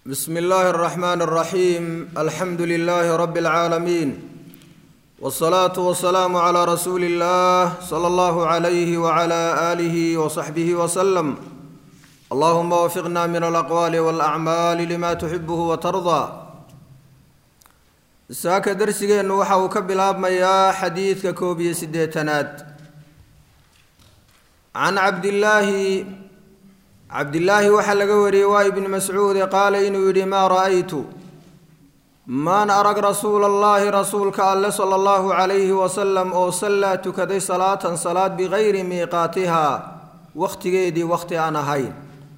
بسم الله الرحمن الرحيم الحمد لله رب العالمين والصلاة والسلام على رسول الله صلى الله عليه وعلى آله وصحبه وسلم اللهم وفقنا من الأقوال والأعمال لما تحبه وترضى saaka darsigeennu waxa uu ka bilaabmayaa xadiidka koob iyo siddeetanaad can cabdillaahi cabdillaahi waxaa laga wariyey waa ibni mascuude qaala inuu yidhi maa ra'aytu maan arag rasuula allaahi rasuulka alle sala allahu calayhi wasalam oo sallaa tukaday salaatan salaad bikayri miiqaatihaa wakhtigeedii wakhti aan ahayn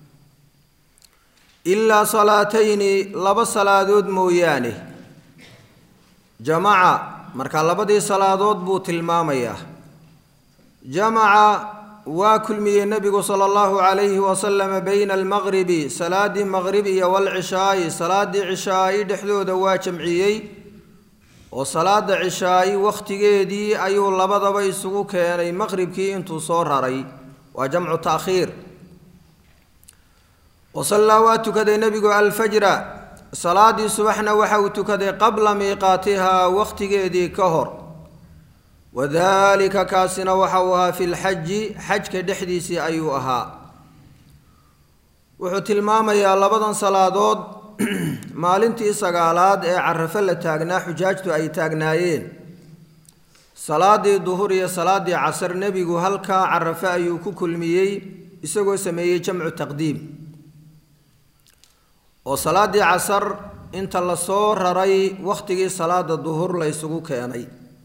ilaa salaatayni laba salaadood mooyaane jamaca marka labadii salaadood buu tilmaamayaa jamaca waa kulmiyey nebigu sala allahu calayhi wasalama bayna almaqribi salaadii maqrib iyo walcishaa'i salaadii cishaa'i dhexdooda waa jamciyey oo salaada cishaa'i wakhtigeedii ayuu labadaba isugu keenay maqribkii intuu soo raray waa jamcu taakhiir wasallaa waa tukaday nebigu alfajra salaadii subaxna waxa uu tukaday qabla miiqaatihaa wakhtigeedii ka hor wadaalika kaasina waxa uu ahaa fi lxaji xajka dhexdiisii ayuu ahaa wuxuu tilmaamayaa labadan salaadood maalintii sagaalaad ee carafo la taagnaa xujaajtu ay taagnaayeen salaadii duhur iyo salaadii casar nebigu halkaa carafo ayuu ku kulmiyey isagoo sameeyey jamcu taqdiim oo salaadii casar inta lasoo raray wakhtigii salaada duhur la ysugu keenay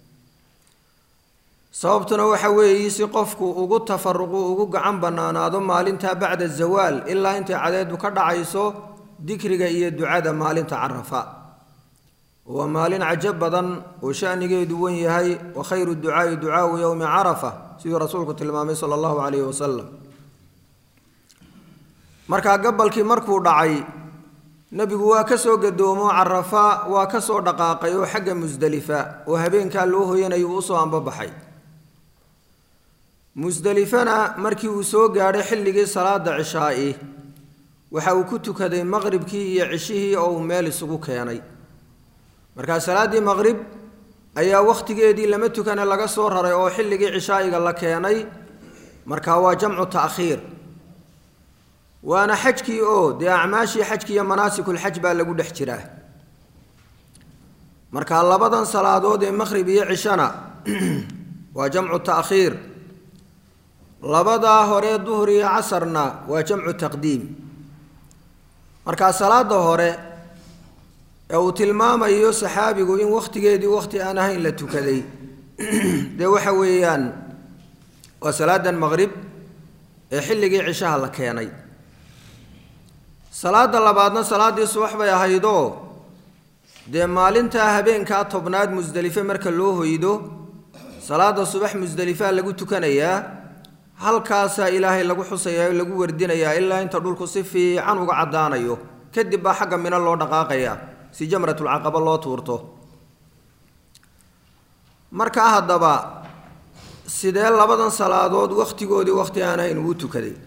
sababtuna waxa weeye si qofku ugu tafaruqu ugu gacan bannaanaado maalintaa bacda zawaal ilaa intay cadeedu ka dhacayso dikriga iyo ducada maalinta carafa waa maalin cajo badan oo shanigeedu wen yahay wa khayru ducaai ducaau yowmi carafa siduu rasuulku tilmaamay sala allahu calayhi wasalam markaa gabalkii markuu dhacay nebigu waa ka soo gadoomo carafa waa ka soo dhaqaaqay oo xagga musdelifa oo habeenkaa loo hoyanayo uu usoo ambabaxay musdelifana markii uu soo gaadhay xilligii salaada cishaa'i waxa uu ku tukaday maqribkii iyo cishihii oo uu meel isugu keenay markaa salaaddii maqrib ayaa wakhtigeedii lama tukane laga soo raray oo xilligii cishaa'iga la keenay markaa waa jamcu ta'khiir waana xajkii oo dee acmaashii xajki iyo manaasikulxaj baa lagu dhex jiraa marka labadan salaadood ee maqhrib iyo cishana waa jamcu ta'khiir labadaa hore duhur iyo casarna waa jamcu taqdiim markaa salaada hore ee uu tilmaamayo saxaabigu in wakhtigeedii wakhti aan ahayn la tukaday dee waxa weeyaan waa salaadan maqrib ee xilligii cishaha la keenay salaada labaadna salaaddii subax bay ahaydoo dee maalintaa habeenkaa tobnaad musdelife marka loo hoydo salaada subax musdelifaa lagu tukanayaa halkaasaa ilaahay lagu xusayaa lagu wardinayaa ilaa inta dhulku si fiican uga caddaanayo kadib baa xagga mino loo dhaqaaqayaa si jamratulcaqaba loo tuurto markaa haddaba sidee labadan salaadood wakhtigoodii wakhti aan ahayn uu tukaday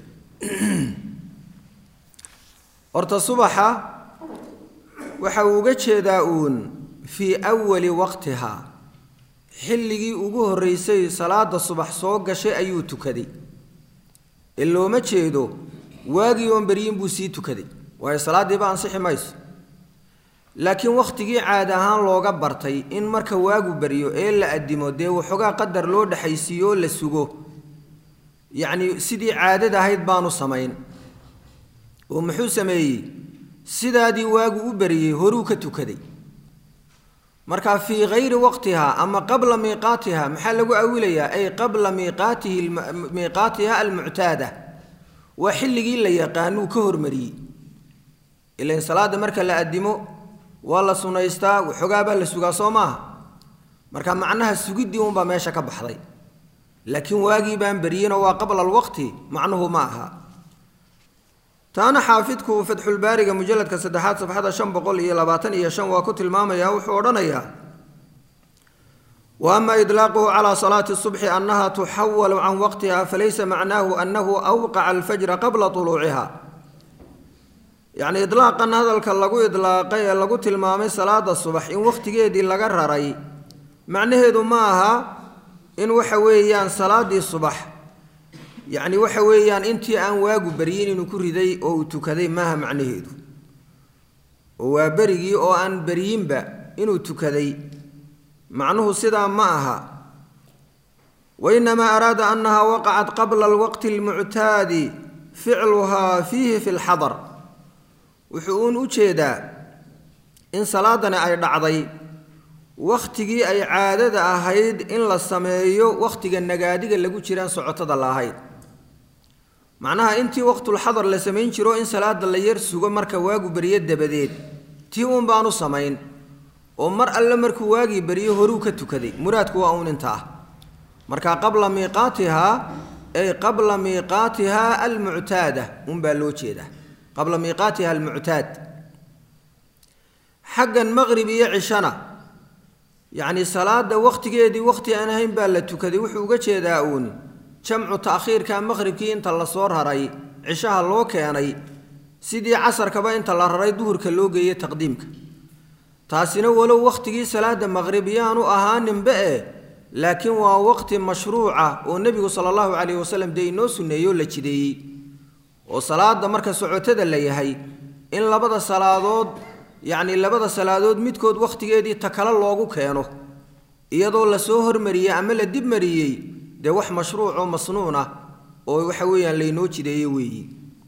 horta subaxa waxa uu uga jeedaa uun fii awali waqtihaa xilligii ugu horreysay salaada subax soo gashay ayuu tukaday ee looma jeedo waagii oon beryin buu sii tukaday waayo salaaddiiba ansixi mayso laakiin wakhtigii caadi ahaan looga bartay in marka waagu beryo ee la addimo dee waxoogaa qadar loo dhexaysiiyo oo la sugo yacnii sidii caadada ahayd baanu samayn oo muxuu sameeyey sidaadii waagu u beriyey horuu ka tukaday marka fii kayri waqtiha ama qabla miiqaatiha maxaa lagu awilayaa ay qabla miiqaatihi miiqaatiha almuctaada waa xilligii la yaqaanuu ka hormariyey ilan salaada marka la addimo waa la sunaystaa waxoogaa baa la sugaa soo maaha marka macnaha sugiddii unbaa meesha ka baxday laakiin waagii baan beriyinoo waa qabla alwaqti macnuhu ma aha taana xaafidku fatxulbaariga mujaladka saddexaad safxada shan boqol iyo labaatan iyo shan waa ku tilmaamayaa wuxuu odhanayaa wa ama idlaaquhu calaa salaati subxi annaha tuxawalu can waqtiha falaysa macnaahu annahu awqaca alfajra qabla tuluuciha yacni idlaaqan hadalka lagu idlaaqay ee lagu tilmaamay salaada subax in wakhtigeedii laga raray macnaheedu ma aha in waxa weeyaan salaaddii subax yacni waxa weeyaan intii aan waagu beryin inuu ku riday oo uu tukaday maaha macnaheedu oo waa berigii oo aan beryinba inuu tukaday macnuhu sidaa ma aha wainamaa araada annaha waqacat qabla alwaqti almuctaadi ficluhaa fiihi fi lxadar wuxuu uun u jeedaa in salaadani ay dhacday wakhtigii ay caadada ahayd in la sameeyo wakhtiga nagaadiga lagu jiraan socotada la ahayd macnaha intii waqtulxadar la samayn jiro in salaada la yar sugo marka waagu beryo dabadeed tii uun baanu samayn oo mar alle markuu waagii beryo horuu ka tukaday muraadku waa uun inta ah marka qabla miiqaatihaa ay qabla miiqaatihaa almuctaada unbaa loo jeedaa qabla miiqaatiha almuctaad xaggan maqrib iyo cishana yacni salaada wakhtigeedii wakhti aan ahayn baa la tukaday wuxuu uga jeedaa uun jamcu ta'khiirka maqhribkii inta la soo raray cishaha loo keenay sidii casarkaba inta la raray duhurka loo geeyey taqdiimka taasina walow wakhtigii salaada maqrib yaanu ahaaninba eh laakiin waa waqti mashruuca oo nebigu sala allahu calayhi wasalam dee inoo sunneeyoo la jideeyey oo salaada marka socotada la yahay in labada salaadood yacni labada salaadood midkood wakhtigeedii takale loogu keeno iyadoo lasoo hormariyey ama la dib mariyey dee wax mashruuc oo masnuun ah oo waxa weeyaan laynoo jideeye weeyi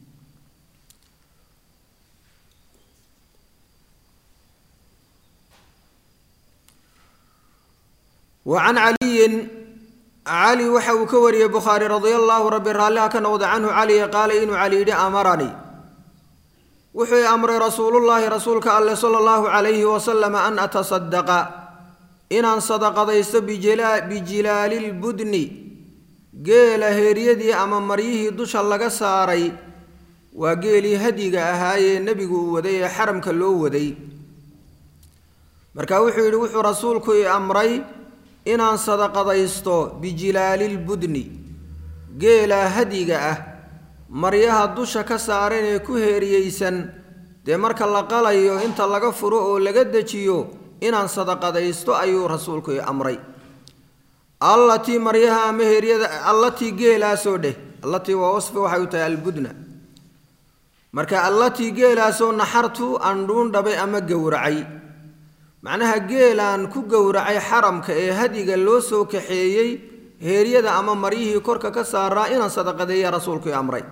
wa can caliyin cali waxa uu ka wariyey bukhaari radia allaahu rabbi raalliha ka noqda canhu caliya qaala inuu cali yidhi amaranii wuxuu i amray rasuulullaahi rasuulka alleh sala allahu calayhi wasalam an atasadaqa inaan sadaqadaysto bijilaalilbudni geela heeryadii ama maryihii dusha laga saaray waa geelii hadiga ahaayee nebigu uu waday ee xaramka loo waday marka wuxuu yidhi wuxuu rasuulku i amray inaan sadaqadaysto bijilaalilbudni geela hadiga ah maryaha dusha ka saaran ee ku heeriyeysan dee marka la qalayo inta laga furo oo laga dejiyo inaan sadaqadaysto ayuu rasuulku i amray allatii maryaha ama heeryada allatii geelaasoo dheh allatii waa wasfi waxay u tahay albudna marka allatii geelaasoo naxartu andhuun dhabay ama gowracay macnaha geelaan ku gowracay xaramka ee hadiga loo soo kaxeeyey heeryada ama maryihii korka ka saaraa inaan sadaqadeeya rasuulku i amray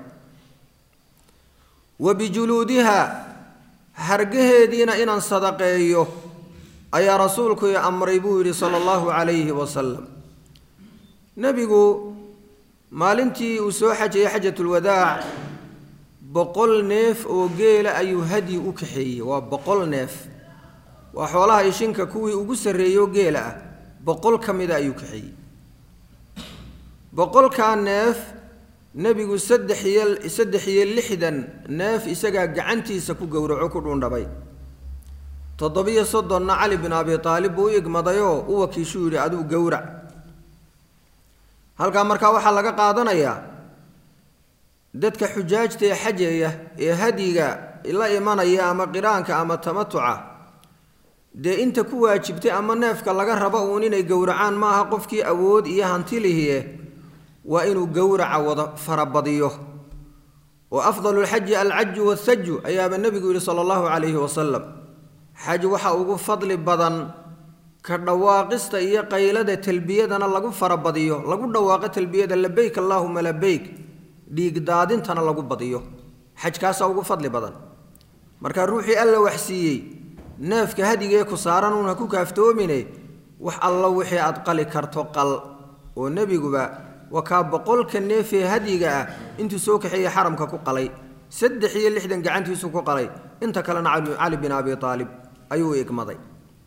wa bijuluudiha hargaheediina inaan sadaqeeyo ayaa rasuulku i amray buu yidhi sala allahu calayhi wasalam nebigu maalintii uu soo xajayay xajatulwadaac boqol neef oo geela ayuu hadyi u kaxeeyey waa boqol neef waa xoolaha ishinka kuwii ugu sarreeyo geela ah boqol ka mida ayuu kaxeeyey boqolkaa neef nebigu saddex iyo saddex iyo lixdan neef isagaa gacantiisa ku gowraco ku dhuundhabay toddobiyo soddonna cali bin abi aalib buu u igmadayoo u wakiishuu yidhi aduu gowrac halkaa markaa waxaa laga qaadanayaa dadka xujaajta ee xajeeya ee hadyiga la imanaya ama qiraanka ama tamatuca dee inta ku waajibtay ama neefka laga rabo uun inay gowracaan ma aha qofkii awood iyo hantilihiye waa inuu gowraca wada farabadiyo oo afdalu lxaji alcaju wathaju ayaaba nebigu yihi sala allahu calayhi wasalam xaj waxa ugu fadli badan ka dhawaaqista iyo qaylada talbiyadana lagu farabadiyo lagu dhawaaqo talbiyada labeyk allaahuma labeyk dhiigdaadintana lagu badiyo xajkaasaa ugu fadli badan marka ruuxii alla waxsiiyey neefka hadigee ku saaran uun ha ku kaaftoomine wax allo wixii aad qali karto qal oo nebiguba waa kaa boqolka neefee hadyiga ah intuu soo kaxeeyey xaramka ku qalay saddex iyo lixdan gacantiisu ku qalay inta kalena cali bin abi aalib ayuu igmaday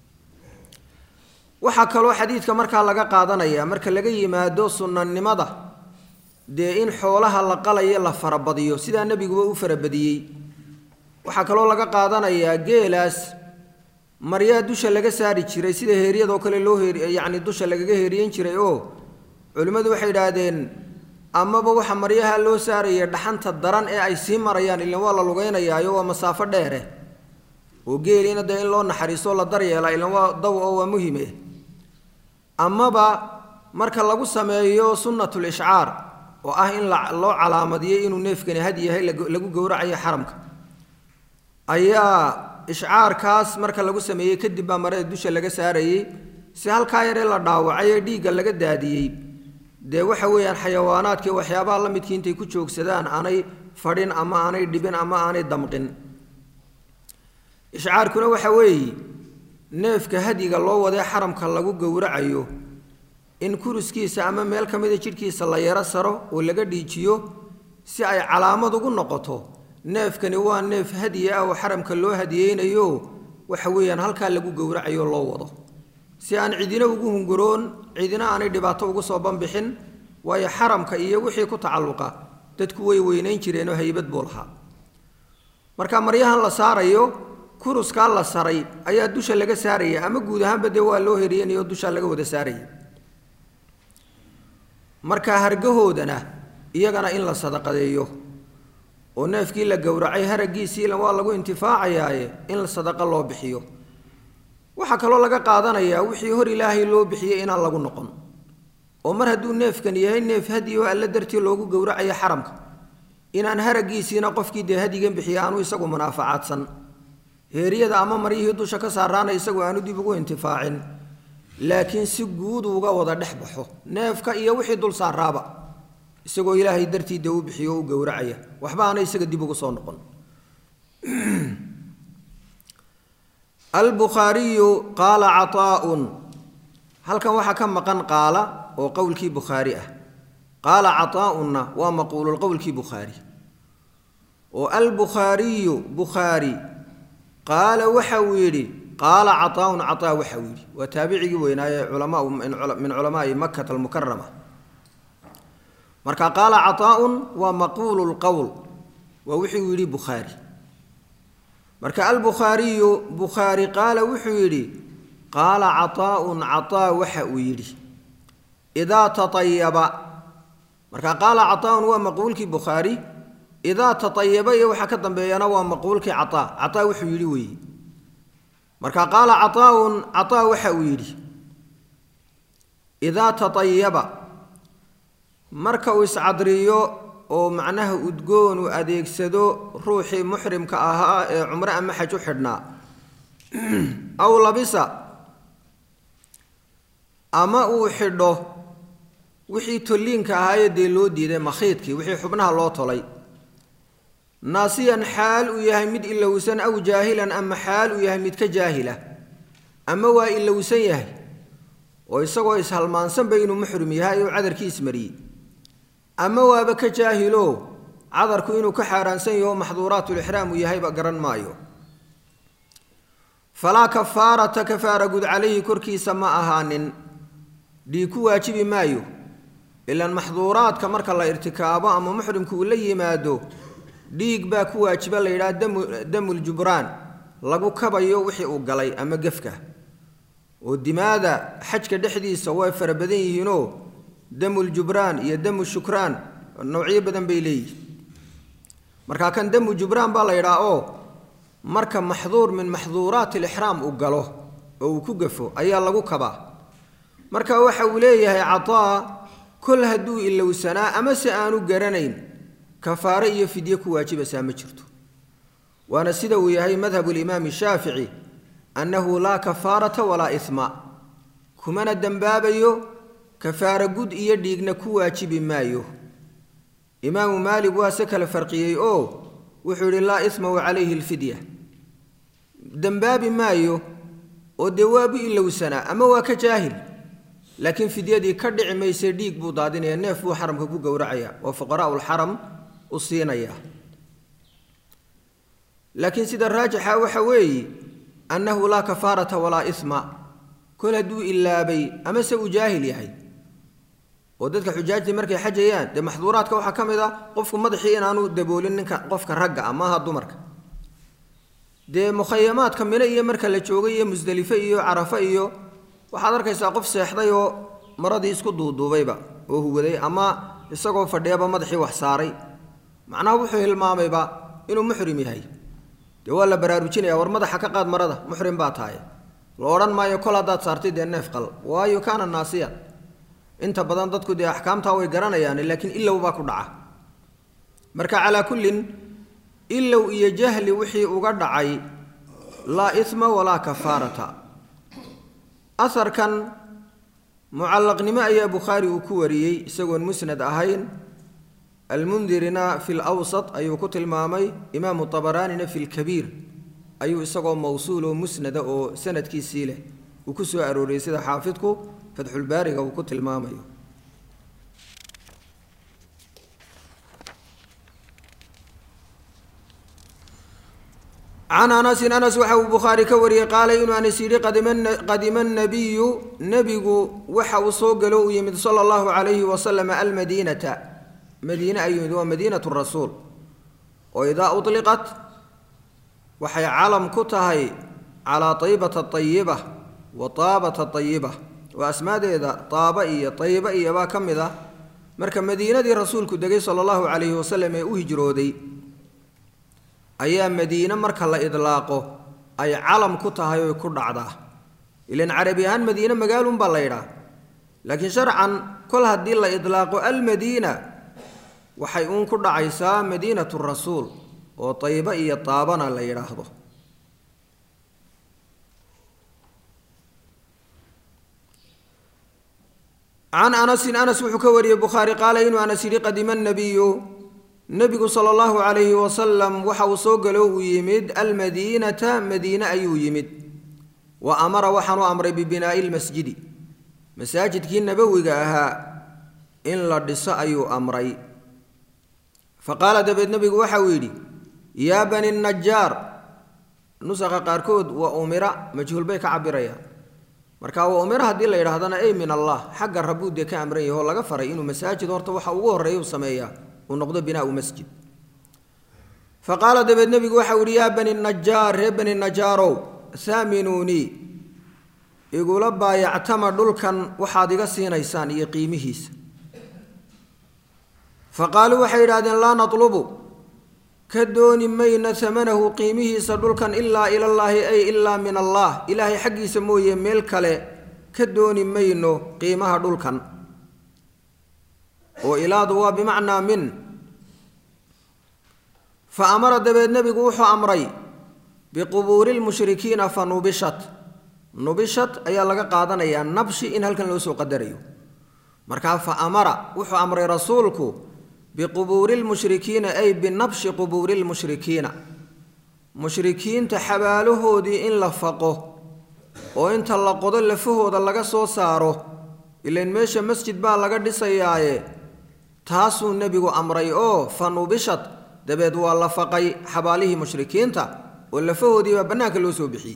waxaa kaloo xadiidka markaa laga qaadanaya marka laga yimaado sunnanimada dee in xoolaha la qalayo la farabadiyo sidaa nebiguba u farabadiyey waxaa kaloo laga qaadanayaa geelaas maryaa dusha laga saari jiray sida heeryadoo kale loo heer yacni dusha lagaga heeriyen jiray oo culimmadu waxay idhaahdeen amaba waxa maryaha loo saaraya dhaxanta daran ee ay sii marayaan ilan waa la lugeynayaayo waa masaafo dheere oo geeliina dee in loo naxariisto la daryeela ilan waa daw oo waa muhime amaba marka lagu sameeyo sunnatul ishcaar oo ah in loo calaamadiyey inuu neefkani had yahay lagu gowracayo xaramka ayaa ishcaarkaas marka lagu sameeyey kadib baa marada dusha laga saarayey si halkaa yaree la dhaawacay ee dhiigga laga daadiyey dee waxa weeyaan xayawaanaadkii waxyaabaha la midkii intay ku joogsadaan aanay fadhin ama aanay dhibin ama aanay damqin ishcaarkuna waxa weeye neefka hadyiga loo wadee xaramka lagu gowracayo in kuriskiisa ama meel ka mida jidhkiisa la yaro saro oo laga dhiijiyo si ay calaamad ugu noqoto neefkani waa neef hadiye ah oo xaramka loo hadiyeynayo waxa weeyaan halkaa lagu gowracayo loo wado si aan cidina ugu hunguroon cidina aanay dhibaato ugu soo banbixin waayo xaramka iyo wixii ku tacalluqa dadku way weynayn jireenoo haybad buu lahaa marka maryahan la saarayo kuruskaa la saray ayaa dusha laga saaraya ama guud ahaanba dee waa loo heriyanayo dushaa laga wada saaraya marka hargahoodana iyagana in la sadaqadeeyo oo neefkii la gowracay haraggiisiila waa lagu intifaacayaaye in sadaqa loo bixiyo waxaa kaloo laga qaadanayaa wixii hor ilaahay loo bixiyey inaan lagu noqon oo mar hadduu neefkan yahay neef hadiy oo alle dartii loogu gowracayo xaramka inaan haraggiisiina qofkii dee hadigan bixiya aanu isagu munaafacaadsan heeryada ama maryihii dusha ka saaraana isagu aanu dib ugu intifaacin laakiin si guud uga wada dhex baxo neefka iyo wixii dul saaraaba isagoo ilaahay dartii dee u bixiyo o u gowracaya waxba aana isaga dib ugu soo noqon albukhaariyu qaala caطaaun halkan waxaa ka maqan qaala oo qowlkii bukhaari ah qaala caطaaunna waa maquululqowlkii bukhaari oo albukhaariyu bukhaari qaala waxa uu yidhi qaala caطaaun caطaa waxa uu yidhi waa taabicigii weynaaye culamaa min culamaai makata almukarama marka qaala caطaaun waa maquulu lqowl waa wixii uu yidhi bukhaari marka albukhaariyu bukhaari qaala wuxuu yidhi qaala caطaaun caطaa waxa uu yidhi idaa taayaba marka qaala caطaaun waa maquulkii bukhaari idaa taayaba iyo waxaa ka dambeeyana waa maquulkii caطaa caطaa wuxuu yidhi weeye marka qaala caطaaun caطaa waxa uu yidhi idaa taayaba marka uu iscadriyo oo macnaha udgoon uu adeegsado ruuxii muxrimka ahaa ee cumre ama xaj u xidhnaa aw labisa ama uu xidho wixii tolliinka ahaayee dee loo diiday makhiidkii wixii xubnaha loo tolay naasiyan xaal uu yahay mid ilowsan aw jaahilan ama xaal uu yahay mid ka jaahila ama waa ilowsan yahay oo isagoo ishalmaansanba inuu muxrim yahay oo cadarkii ismariyey ama waaba ka jaahilo cadarku inuu ka xaaraansan yaho maxduuraatulixraam uu yahayba garan maayo falaa kafaarata kafaara gud calayhi korkiisa ma ahaanin dhiig ku waajibi maayo ilaan maxduuraadka marka la irtikaabo ama muxrimku uu la yimaado dhiig baa ku waajiba la yidhaha damu damuljubraan lagu kabayo wixii uu galay ama gefka oo dimaada xajka dhexdiisa way fara badan yihiinoo damuljubraan iyo damu shukraan noocyo badan bay leeyihin markaa kan damu jubraan baa la yidhaha oo marka maxduur min maxduuraati alixraam uu galo oo uu ku gafo ayaa lagu kabaa marka waxa uu leeyahay cataa kol hadduu ilowsanaa ama se aanu garanayn kafaare iyo fidye ku waajibaysaa ma jirto waana sida uu yahay madhabu limaami shaafici annahu laa kafaarata walaa isma kumana dembaabayo kafaara gud iyo dhiigna ku waajibi maayo imaamu maalig waa se kala farqiyey oo wuxuu yidhi laa ismahu calayhi alfidya dembaabi maayo oo dee waabu ilowsanaa ama waa ka jaahil laakiin fidyadii ka dhici mayse dhiig buu daadinaya neef buu xaramka ku gowracaya oo fuqaraau lxaram u siinaya laakiin sida raajixa waxa weeye annahu laa kafaarata walaa isma kol hadduu ilaabay amase uu jaahil yahay oo dadka xujaajtii markay xajayaan dee maxduuraadka waxaa ka mid a qofku madaxii inaanu daboolin ninka qofka ragga ah maaha dumarka dee mukhayamaadka mino iyo marka la joogay iyo musdelife iyo carafe iyo waxaad arkaysaa qof seexday oo maradii isku duuduubayba oo huwaday ama isagoo fadhiyaba madaxii wax saaray macnaha wuxuu hilmaamayba inuu muxrim yahay dee waa la baraarujinaya war madaxa ka qaad marada muxrim baa tahay la odhan maayo kol haddaad saartay dee neef qal waayo kaana naasiya inta badan dadku dee axkaamtaa way garanayaan laakiin ilow baa ku dhaca marka calaa kullin ilow iyo jahli wixii uga dhacay laa isma walaa kafaarata aharkan mucallaqnimo ayaa bukhaari uu ku wariyey isagoon musnad ahayn almundirina fi lwsat ayuu ku tilmaamay imaamu abaraanina fi lkabiir ayuu isagoo mawsuul oo musnada oo sanadkiisii leh uu ku soo arooriyey sida xaafidku fatxulbaariga uu ku tilmaamayo can anasin anas waxa uu bukhaari ka wariyey qaala inuu anas yidhi qadima nabiyu nebigu waxa uu soo galo uu yimid sala allahu calayhi wasalam almadiinata madiine ayuu yimid waa madiinatu rasuul oo idaa uliqat waxay calam ku tahay calaa taybata ayiba wa taabata ayiba waa asmaadeeda taaba iyo tayiba iyo baa ka mid ah marka madiinadii rasuulku degay sala allahu calayhi wasalam ee u hijrooday ayaa madiine marka la idlaaqo ay calam ku tahay oy ku dhacdaa ilan carabi ahaan madiine magaalunbaa la ydhaa laakiin sharcan kol haddii la idlaaqo almadiina waxay uun ku dhacaysaa madiinatu rasuul oo tayba iyo taabana la yidhaahdo can anasin anas wuxuu ka wariyey bukhaari qaala inuu anas yidhi qadima nabiyu nebigu sala allahu calayhi wasalam waxa uu soo galo uu yimid almadiinata madiine ayuu yimid wa amara waxaanu amray bibinaa'i lmasjidi masaajidkii nabowiga ahaa in la dhiso ayuu amray fa qaala dabeed nebigu waxa uu yidhi yaa bani najaar nusaqa qaarkood waa umira majhuul bay ka cabirayaan marka waa umira haddii la yidhaahdana ey min allah xagga rabbuu dee ka amran yaho laga faray inuu masaajid horta waxa ugu horreeya u sameeyaa uu noqdo binaau masjid fa qaala dabeed nebigu waxa u yihi yaa bani najaar ree bani najaarow haaminuunii igula baayactama dhulkan waxaad iga siinaysaan iyo qiimihiisa fa qaaluu waxay yidhahdeen laa natlubu ka dooni mayna amanahu qiimihiisa dhulkan ilaa ilallaahi ay ilaa min allah ilaahay xaggiisa mooye meel kale ka dooni mayno qiimaha dhulkan oo ilaadu waa bimacnaa min fa amara dabeed nebigu wuxuu amray biqubuuri lmushrikiina fa nubishat nubishat ayaa laga qaadanayaa nabshi in halkan loo soo qadarayo markaa fa amara wuxuu amray rasuulku biqubuuri lmushrikiina ay binabshi qubuuri lmushrikiina mushrikiinta xabaalahoodii in la faqo oo inta la qodo lafahooda laga soo saaro ilan meesha masjid baa laga dhisayaaye taasuu nebigu amray oo fa nubishat dabeed waa la faqay xabaalihii mushrikiinta oo lafahoodiibaa bannaanka loo soo bixiyey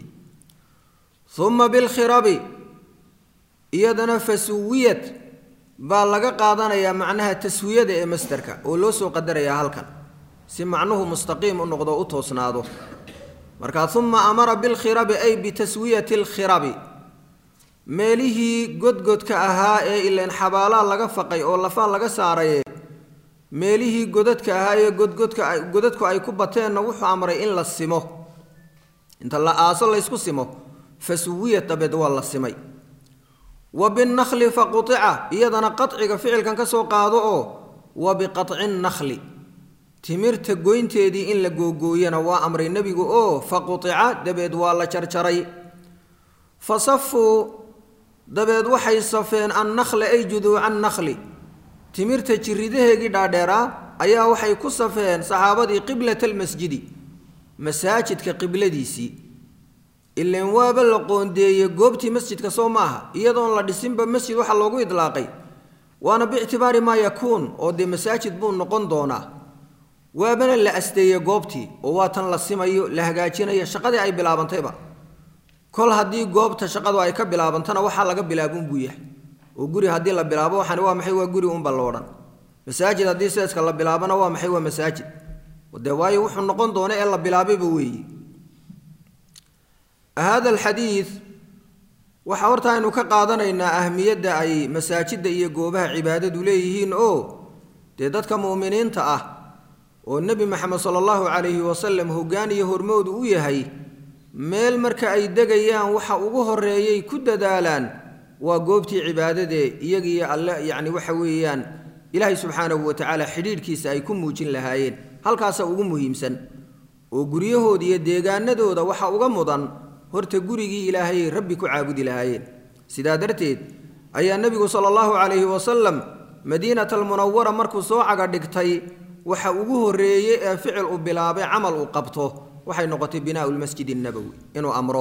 uma bilkhirabi iyadana fasuwiyad baa laga qaadanayaa macnaha taswiyada ee masderka oo loo soo qadarayaa halkan si macnuhu mustaqiim u noqdo u toosnaado markaa uma amara bilkhirabi ay bitaswiyati alkhirabi meelihii godgodka ahaa ee ileen xabaalaa laga faqay oo lafaa laga saaraye meelihii godadka ahaa ee godgodka godadku ay ku bateenna wuxuu amray in la simo inta la aaso laysku simo fasuwiya dabeed waa la simay wa binnakhli faqutica iyadana qaciga ficilkan ka soo qaado oo wa biqaci nnakli timirta goynteedii in la googooyana waa amray nebigu oo faqutica dabeed waa la jarjaray fa safuu dabeed waxay safeen annakla ay juduuca annakli timirta jiridaheegii dhaadheeraa ayaa waxay ku safeen saxaabadii qiblata almasjidi masaajidka qibladiisii ileen waaba la qoondeeyey goobtii masjidka soo maaha iyadoon la dhisinba masjid waxaa loogu idlaaqay waana biictibaari maa yakuun oo dee masaajid buu noqon doonaa waabana la asteeyey goobtii oo waa tan la simayo la hagaajinayo shaqadii ay bilaabantayba kol haddii goobta shaqadu ay ka bilaabantana waxaa laga bilaabun buu yahay oo guri haddii la bilaabo waxani waa maxay waa guri unba loodhan masaajid haddii seeska la bilaabana waa maxay waa masaajid dee waayo wuxuu noqon doona ee la bilaabayba weeye hada alxadiid waxaa horta aynu ka qaadanaynaa ahmiyadda ay masaajidda iyo goobaha cibaadadu leeyihiin oo dee dadka mu'miniinta ah oo nebi maxamed sala allahu calayhi wasalam hoggaan iyo hormoodu u yahay meel marka ay degayaan waxa ugu horreeyay ku dadaalaan waa goobtii cibaadadee iyagiiyo alle yacni waxa weeyaan ilaahay subxaanahu wa tacaala xidhiidhkiisa ay ku muujin lahaayeen halkaasa ugu muhiimsan oo guryahooda iyo deegaanadooda waxa uga mudan horta gurigii ilaahayay rabbi ku caabudi lahaayeen sidaa darteed ayaa nebigu sala allahu calayhi wasalam madiinata almunawara markuu soo caga dhigtay waxa ugu horreeyey ee ficil uu bilaabay camal uu qabto waxay noqotay binaau lmasjid annabowi inuu amro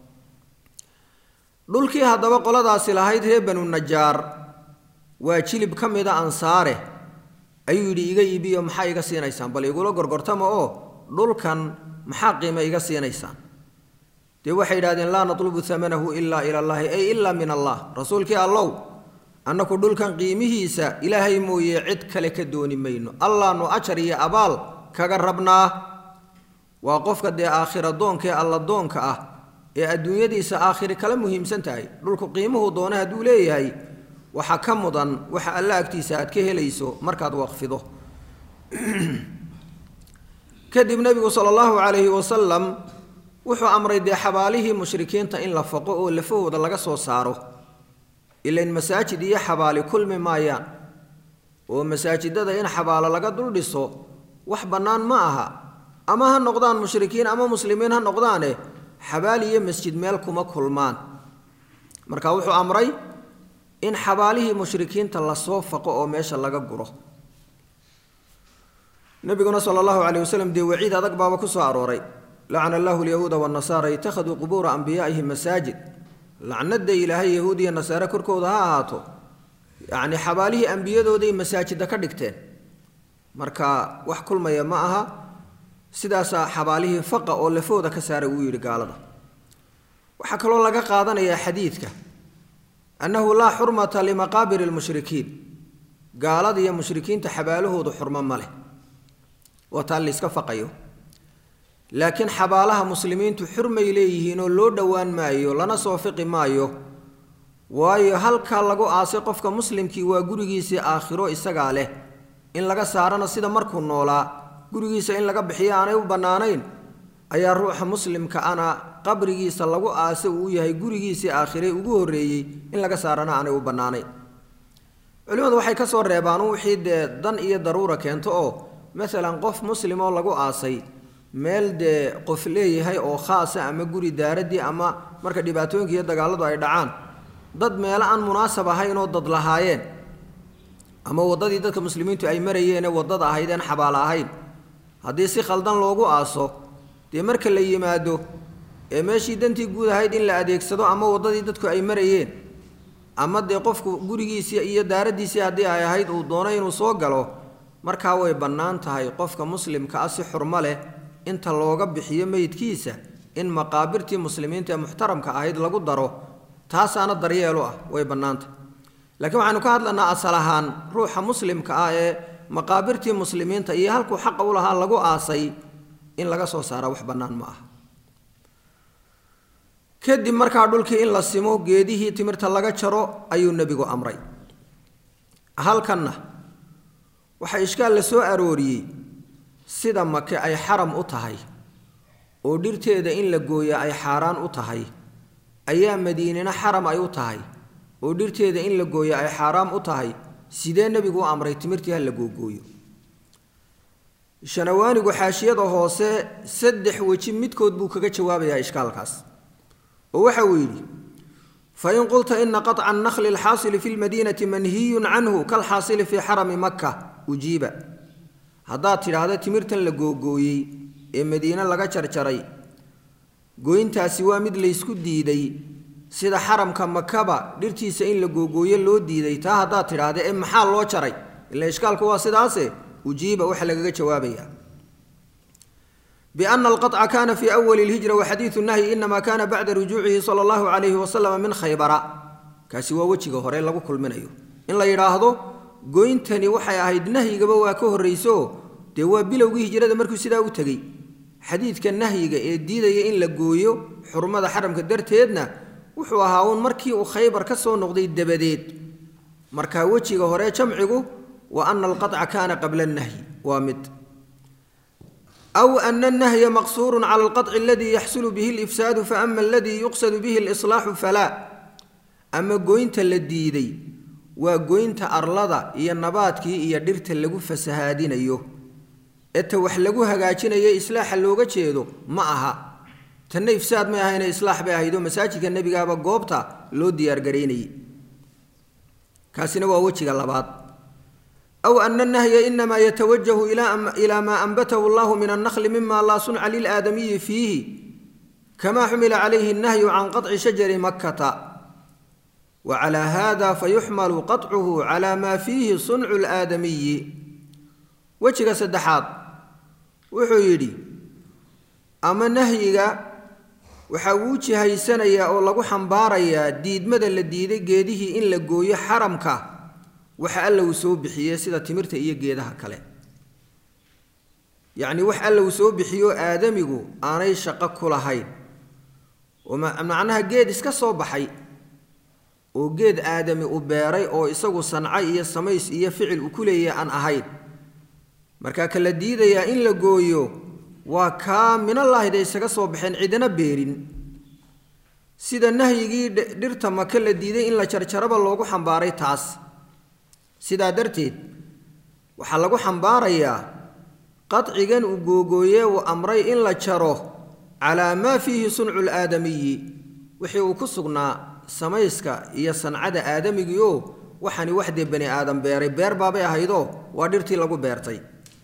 dhulkii haddaba qoladaasi lahayd reer banu najaar waa jilib ka mida ansaare ayuu yidhi iga iibiyo maxaa iga siinaysaan bal igula gorgortama oo dhulkan maxaa qiime iga siinaysaan dee waxay yidhahdeen laa natlubu amanahu ilaa ila allahi ay ilaa min allah rasuulkii allow annaku dhulkan qiimihiisa ilaahay mooye cid kale ka dooni mayno allaanu ajar iyo abaal kaga rabnaa waa qofka dee aakhira doonka ee alla doonka ah ee adduunyadiisa aakhiri kala muhiimsan tahay dhulku qiimuhu doona hadduu leeyahay waxaa ka mudan waxa alla agtiisa aad ka helayso markaad waqfido kadib nebigu sala allahu calayhi wasalam wuxuu amray dee xabaalihii mushrikiinta in la faqo oo lafahooda laga soo saaro ilain masaajid iyo xabaali kulmi maayaan oo masaajidada in xabaalo laga dul dhiso wax bannaan ma aha ama ha noqdaan mushrikiin ama muslimiin ha noqdaane xabaal iyo masjid meel kuma kulmaan marka wuxuu amray in xabaalihii mushrikiinta lasoo faqo oo meesha laga guro nabiguna sala allahu caleyh wasalam dee waciid adag baaba ku soo arooray lacana allahu alyahuuda waannasaara ittakhaduu qubuura anbiyaa'ihim masaajid lacnada ilaahay yahuud iyo nasaare korkooda ha ahaato yacni xabaalihii ambiyadooday masaajida ka dhigteen marka wax kulmaya ma aha sidaasaa xabaalihii faqa oo lafooda ka saaray uu yidhi gaalada waxaa kaloo laga qaadanayaa xadiidka annahu laa xurmata limaqaabiri lmushrikiin gaalada iyo mushrikiinta xabaalahoodu xurmo ma leh waa taa layska faqayo laakiin xabaalaha muslimiintu xurmay leeyihiin oo loo dhowaan maayo lana soo fiqi maayo waayo halkaa lagu aasay qofka muslimkii waa gurigiisii aakhiro isagaa leh in laga saarana sida markuu noolaa gurigiisa in laga bixiyo aanay u bannaanayn ayaa ruuxa muslimka ana qabrigiisa lagu aase uu yahay gurigiisii aakhire ugu horreeyey in laga saarana aanay u bannaanayn culimmadu waxay ka soo reebaan wixii dee dan iyo daruura keento oo masalan qof muslim oo lagu aasay meel dee qof leeyahay oo khaasa ama guri daaradii ama marka dhibaatooyinka iyo dagaaladu ay dhacaan dad meelo aan munaasab ahayn oo dad lahaayeen ama waddadii dadka muslimiintu ay marayeenee waddada ahaydeen xabaalo ahayn haddii si khaldan loogu aaso dee marka la yimaado ee meeshii dantii guud ahayd in la adeegsado ama waddadii dadku ay marayeen ama dee qofku gurigiisii iyo daaraddiisii haddii ay ahayd uu doono inuu soo galo markaa way bannaan tahay qofka muslimka ah si xurmo leh inta looga bixiyo meydkiisa in maqaabirtii muslimiinta ee muxtaramka ahayd lagu daro taasaana daryeelu ah way bannaantah laakiin waxaanu ka hadlanaa asal ahaan ruuxa muslimka ah ee maqaabirtii muslimiinta iyo halkuu xaqa u lahaa lagu aasay in laga soo saara wax bannaan ma aha kadib markaa dhulkii in la simo geedihii timirta laga jaro ayuu nebigu amray halkanna waxaa ishkaal la soo arooriyey sida make ay xaram u tahay oo dhirteeda in la gooya ay xaaraan u tahay ayaa madiinina xaram ay u tahay oo dhirteeda in la gooya ay xaaraam u tahay sidee nebigu u amray timirtii ha la googooyo shanawaanigu xaashiyada hoose saddex weji midkood buu kaga jawaabayaa ishkaalkaas oo waxa uu yidhi fain qulta ina qaطca annakli alxaasili fi lmadiinati manhiyun canhu kalxaasili fii xarami maka ujiiba haddaad tidhaahda timirtan la googooyey ee madiine laga jarjaray gooyntaasi waa mid laysku diiday sida xaramka makaba dhirtiisa in la googooyo loo diiday taa haddaad tidhaahda ee maxaa loo jaray ila ishkaalku waa sidaase ujiiba waxa lagaga jawaabayaa biana alqaطca kana fii awali اlhijra waxadiidu nahyi inama kana bacda rujuucihi sala allahu calayhi wasalama min khaybara kaasi waa wejiga hore lagu kulminayo in la yidhaahdo goyntani waxay ahayd nahyigaba waa ka horrayso dee waa bilowgii hijrada markuu sidaa u tegey xadiidka nahyiga ee diidaya in la gooyo xurmada xaramka darteedna wuxuu ahaa uun markii uu khaybar ka soo noqday dabadeed markaa wejiga hore jamcigu wa ana alqaطca kana qabla اnnahyi waa mid aw ana الnahya maqsuuru cala alqaطci aladi yaxsulu bihi اlifsaadu faama aladi yuqsadu bihi اliصlaaxu falaa ama goynta la diiday waa goynta arlada iyo nabaadkii iyo dhirta lagu fasahaadinayo eta wax lagu hagaajinayo islaaxa looga jeedo ma aha tanna ifsaad may ahayne islaax bay ahaydoo masaajidka nebigaaba goobta loo diyaargaraynayay kaasina waa wejiga labaad aw ana annahya inamaa yatawajahu ilaa maa anbatahu allahu min annakli mima laa sunca lilaadamiyi fiihi kama xumila calayhi annahyu can qaطci shajari makkata wa calaa hada fayuxmalu qaطcuhu cala maa fiihi suncu laadamiyi wejiga saddexaad wuxuu yidhi ama nahyiga waxa uu jihaysanayaa oo lagu xambaarayaa diidmada la diiday geedihii in la gooyo xaramka waxa alla uu soo bixiyey sida timirta iyo geedaha kale yacni wax alla uu soo bixiyo aadamigu aanay shaqo ku lahayn oo macnaha geed iska soo baxay oo geed aadami u beeray oo isagu sanco iyo samays iyo ficil uu ku leeyahay aan ahayn markaa ka la diidayaa in la gooyo waa kaa minallaahi isaga soo baxeen cidina beerin sida nahyigii dhirta maka la diiday in la jarjaraba loogu xambaaray taas sidaa darteed waxaa lagu xambaarayaa qadcigan uu googooye uu amray in la jaro calaa maa fiihi suncu laadamiyi wixii uu ku sugnaa samayska iyo sancada aadamigii oo waxani wax dee bani aadam beeray beer baabay ahaydoo waa dhirtii lagu beertay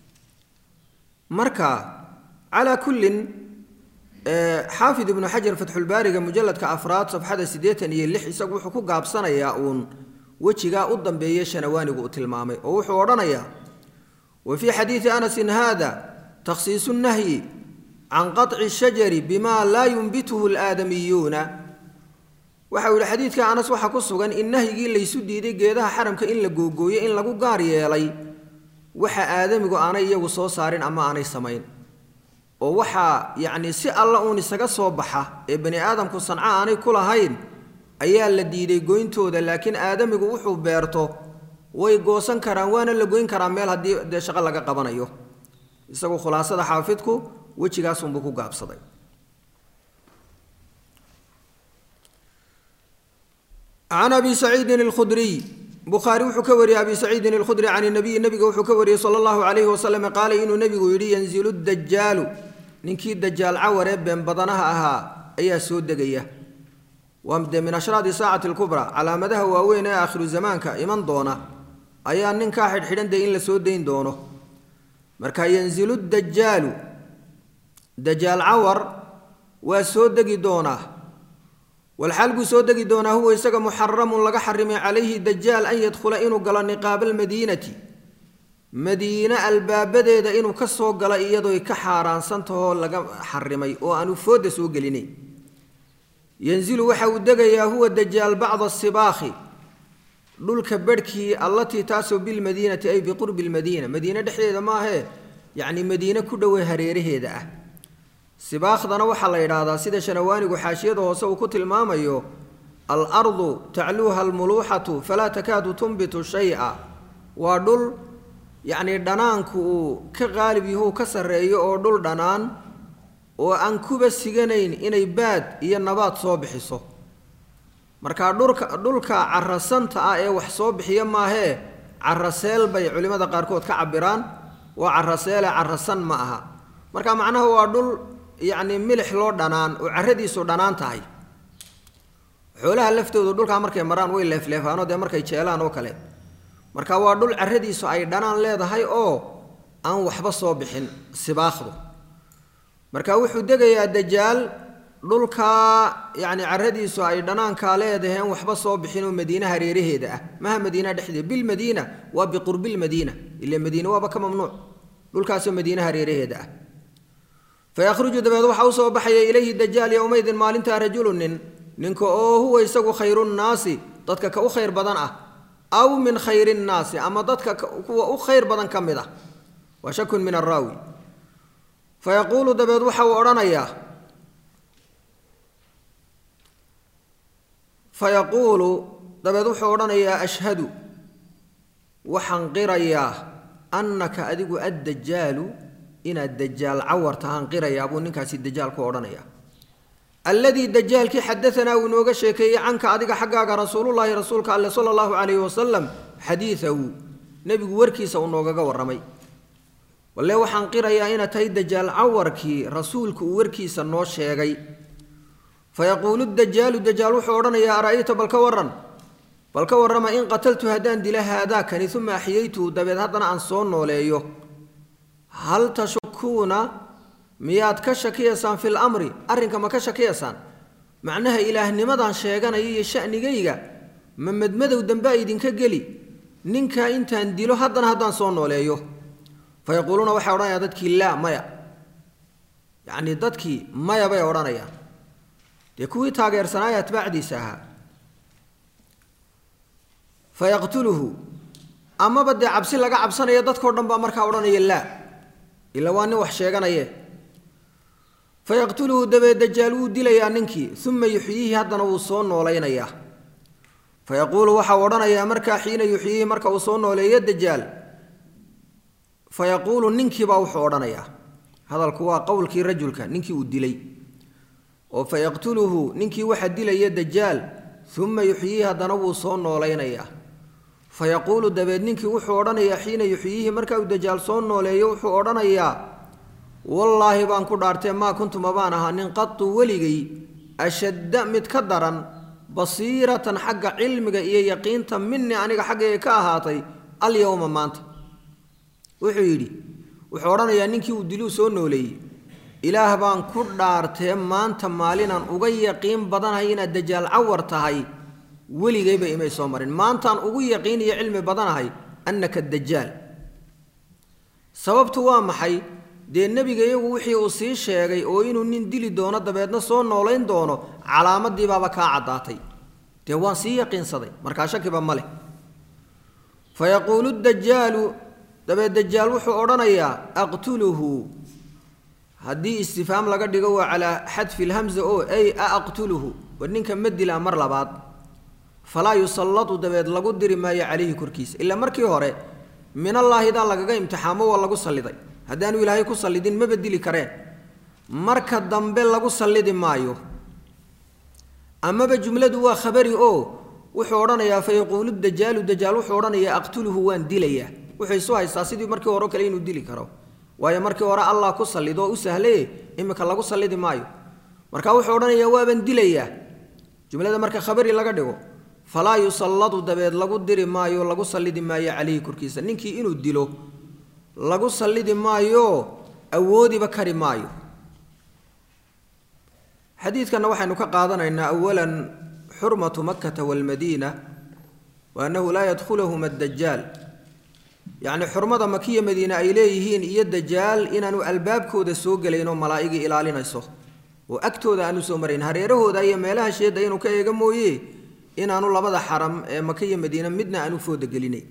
marka calaa kullin xaafid ibnu xajar fatxulbaariga mujalladka afraad safxada siddeetan iyo lix isagu wuxuu ku gaabsanayaa uun wejigaa u dambeeye shanawaanigu uu tilmaamay oo wuxuu odhanayaa wa fii xadiidi anasin haada takhsiisu nnahyi can qaطci shajari bima laa yumbituhu alaadamiyuuna waxau yihi xadiidka anas waxaa ku sugan in nahyigii laysu diiday geedaha xaramka in la googooyo in lagu gaar yeelay waxa aadamigu aanay iyagu soo saarin ama aanay samayn oo waxaa yacni si alla uun isaga soo baxa ee bani aadamku sanco aanay ku lahayn ayaa la diiday goyntooda laakiin aadamigu wuxuu beerto way goosan karaan waana la goyn karaa meel haddii dee shaqo laga qabanayo isagu khulaasada xaafidku wejigaasunbuu ku gaabsaday can abi saciidin alkhudriy bukhaari wuxuu ka wariyey abi saciidin alkhudri can nabiyi nabiga wuxuu ka wariyey sala allahu calayhi wasalam qaala inuu nebigu yidhi yanzilu dajaalu ninkii dajaal cawaree been badanaha ahaa ayaa soo degaya waa dee min ashraadi saacati alkubraa calaamadaha waaweyn ee aakhiru zamaanka iman doona ayaa ninkaa xidhxidhan dee in la soo dayn doono marka yanzilu dajaalu dajaal cawar waa soo degi doonaa walxaal buu soo degi doonaa huwa isaga muxaramun laga xarimay calayhi dajaal an yadkhula inuu galo niqaaba almadiinati madiine albaabadeeda inuu ka soo galo iyadooy ka xaaraansantahoo laga xarimay oo aanu foodda soo gelinayn yanzilu waxa uu degayaa huwa dajaal bacda sibaakhi dhulka bedhkii allatii taasoo bilmadiinati ay biqurbi lmadiina madiine dhexdeeda maahee yacni madiine ku dhowey hareeraheeda ah sibaakhdana waxaa la yidhaahdaa sida shanawaanigu xaashiyada hoose uu ku tilmaamayo alardu tacluuha almuluuxatu falaa takaadu tunbitu shay-a waa dhul yacnii dhanaanku uu ka qaalib yahu ka sarreeyo oo dhul dhanaan oo aan kuba siganayn inay baad iyo nabaad soo bixiso markaa dhulka dhulka carasanta ah ee wax soo bixiya maahee caraseel bay culimmada qaarkood ka cabiraan waa caraseele carasan ma aha marka macnaha waa dhul yacni milix loo dhanaan oo carradiisu dhanaan tahay xoolaha laftoodu dhulkaa markay maraan way leefleefaanoo dee markay jeelaan oo kale marka waa dhul carradiisu ay dhanaan leedahay oo aan waxba soo bixin sibaakhdu marka wuxuu degayaa dajaal dhulkaa yacni carradiisu ay dhanaankaa leedaheen waxba soo bixin oo madiine hareeraheeda ah maha madiina dhexdeeda bilmadiina waa biqurbilmadiina ila madiine waaba ka mamnuuc dhulkaasoo madiine hareeraheeda ah fayakhruju dabeed waxaa usoo baxaya ilayhi dajaal yowmaydin maalintaa rajulu nin ninka oo huwa isagu khayru nnaasi dadka ka u khayr badan ah aw min khayri nnaasi ama dadka kuwa u khayr badan ka mid ah waa shakun min araawi fayaquulu dabeed waxa uu odhanayaa fayaquulu dabeed wuxuu odhanayaa ashhadu waxaan qirayaa annaka adigu addajaalu inaad dajaal cawar tahaan qirayaa buu ninkaasi dajaal ku odhanayaa alladii dajaalkii xadaanaa uu inooga sheekeeyey canka adiga xaggaaga rasuulullaahi rasuulka alle sala allahu calayhi wasalam xadiidahu nebigu warkiisa uu noogaga warramay walle waxaan qirayaa inaad tahay dajaal cawarkii rasuulku uu warkiisa noo sheegay fayaquulu dajaalu dajaal wuxuu odhanayaa ara'ayta bal ka warran bal ka warrama in qataltu haddaan dila haadaakani uma axyaytuhu dabeed haddana aan soo nooleeyo hal tashukuuna miyaad ka shakiyaysaan fil amri arrinka ma ka shakiyaysaan macnaha ilaahnimadaan sheeganaya iyo sha'nigayga ma madmadow dambea idinka geli ninkaa intaan dilo haddana haddaan soo nooleeyo fayaquuluuna waxay odhanayaan dadkii laa maya yacnii dadkii maya bay odhanayaan dee kuwii taageersanaaya atbaacdiisa ahaa fayaqtuluhu amaba dee cabsi laga cabsanaya dadkao dhan baa markaa odhanaya laa ila waa nin wax sheeganaye fayaqtuluhu dabeed dajaal wuu dilayaa ninkii uma yuxyiihi haddana wuu soo noolaynayaa fayaquulu waxau odhanayaa markaa xiina yuxyiihi marka uu soo nooleeyo dajaal fayaquulu ninkiibaa wuxuu odhanayaa hadalku waa qowlkii rajulka ninkii uu dilay oo fayaqtuluhu ninkii waxa dilaya dajaal uma yuxyiihi haddana wuu soo noolaynayaa fayaquulu dabeed ninkii wuxuu odhanayaa xiina yuxyiihi marka uu dajaal soo nooleeyo wuxuu odhanayaa wallaahi baan ku dhaartee maa kuntu mabaan ahaa nin qatu weligay ashadda mid ka daran basiiratan xagga cilmiga iyo yaqiinta minii aniga xaggayga ka ahaatay alyowma maanta wuxuu yidhi wuxuu odhanayaa ninkii uu diluu soo nooleeyey ilaah baan ku dhaartee maanta maalinaan uga yaqiin badanahay inaad dajaal cawar tahay weligayba imay soo marin maantaan ugu yaqiin iyo cilmi badanahay annaka dajaal sababtu waa maxay dee nebiga iyagu wixii uu sii sheegay oo inuu nin dili doono dabeedna soo noolayn doono calaamadiibaaba kaa caddaatay dee waan sii yaqiinsaday markaa shakiba ma leh fa yaquulu dajaalu dabeed dajaal wuxuu odhanayaa aqtuluhu haddii istifhaam laga dhigo waa calaa xadfi lhamza oo ay a aqtuluhu war ninka ma dilaa mar labaad falaa yusallatu dabeed lagu diri maayo calayhi korkiisa ilaa markii hore minallaahidaa lagaga imtixaamo waa lagu salliday haddaanu ilaahay ku sallidin maba dili kareen marka dambe lagu sallidi maayo amaba jumladu waa khabari oo wuxuu odhanayaa fa yaquulu dajaalu dajaal wuxuu odhanayaa aqtuluhu waan dilayaa wuxuu isu haystaa sidii markii hore o kale inuu dili karo waayo markii hore allah ku sallido oo u sahlaye iminka lagu sallidi maayo marka wuxuu odhanayaa waaban dilayaa jumlada marka khabari laga dhigo falaa yusalladu dabeed lagu diri maayo lagu sallidi maayo calayhi korkiisa ninkii inuu dilo lagu sallidi maayo awoodiba kari maayo xadiidkanna waxaynu ka qaadanaynaa awalan xurmatu makkata waalmadiina wa annahu laa yadkhulahuma addajaal yacni xurmada makiya madiine ay leeyihiin iyo dajaal inaanu albaabkooda soo gelaynoo malaa'igii ilaalinayso oo agtooda aanu soo marayn hareerahooda iyo meelaha sheedda inuu ka eega mooye inaanu labada xaram ee makiya madiine midna aanu fooda gelinayn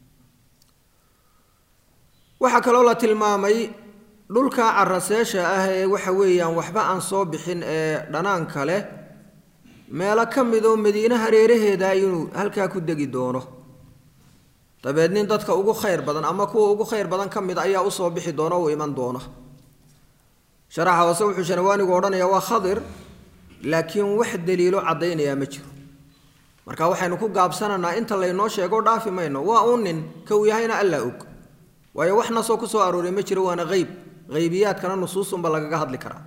waxaa kaloo la tilmaamay dhulka caraseesha ah ee waxa weeyaan waxba aan soo bixin ee dhanaanka leh meelo ka midoo madiine hareeraheeda inuu halkaa ku degi doono dabeed nin dadka ugu khayr badan ama kuwa ugu khayr badan ka mid ayaa usoo bixi doona uu iman doona sharaxa hoose wuxuu shanawaanigu odhanayaa waa khadir laakiin wax daliilo caddaynayaa ma jiro marka waxaynu ku gaabsananaa inta laynoo sheego dhaafi mayno waa uu nin ka uu yahayna allaa og waayo wax nasoo ku soo arooray ma jiro waana qeyb haybiyaadkana nusuusunba lagaga hadli karaa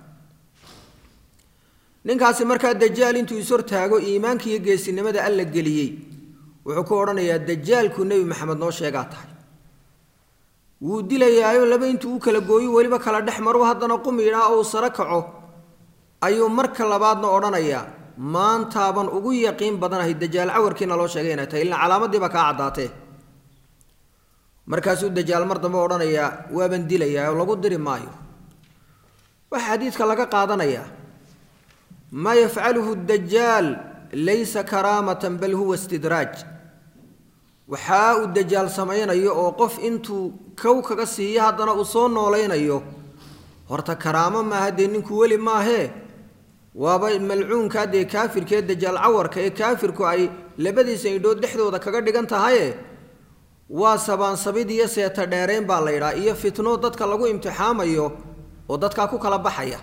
ninkaasi markaa dajaal intuu ishortaago iimaanka iyo geesinimada alla geliyey wuxuu ku odhanayaa dajaalku nebi maxamed noo sheegaa tahay wuu dilayaayo laba intuu u kala gooyo weliba kala dhex maru haddana qumidhaa ou saro kaco ayuu marka labaadna odhanayaa maantaaban ugu yaqiin badanahay dajaal cawarkiina loo sheegay inay tahay ilaa calaamadiiba kaa caddaatee markaasuu dajaal mar dambe odhanayaa waaban dilayaa oo lagu diri maayo waxaa xadiidka laga qaadanayaa maa yafcaluhu dajaal laysa karaamatan bal huwa istidraaj waxaa uu dajaal samaynayo oo qof intuu kow kaga siiyo haddana uu soo noolaynayo horta karaamo maaha dee ninku weli maahee waaba malcuunkaa dee kaafirkee dajaal cawarka ee kaafirku ay labadiisa indhood dhexdooda kaga dhigan tahaye waa sabaansabid iyo seeta dheerayn baa la yidhaha iyo fitno dadka lagu imtixaamayo oo dadkaa ku kala baxaya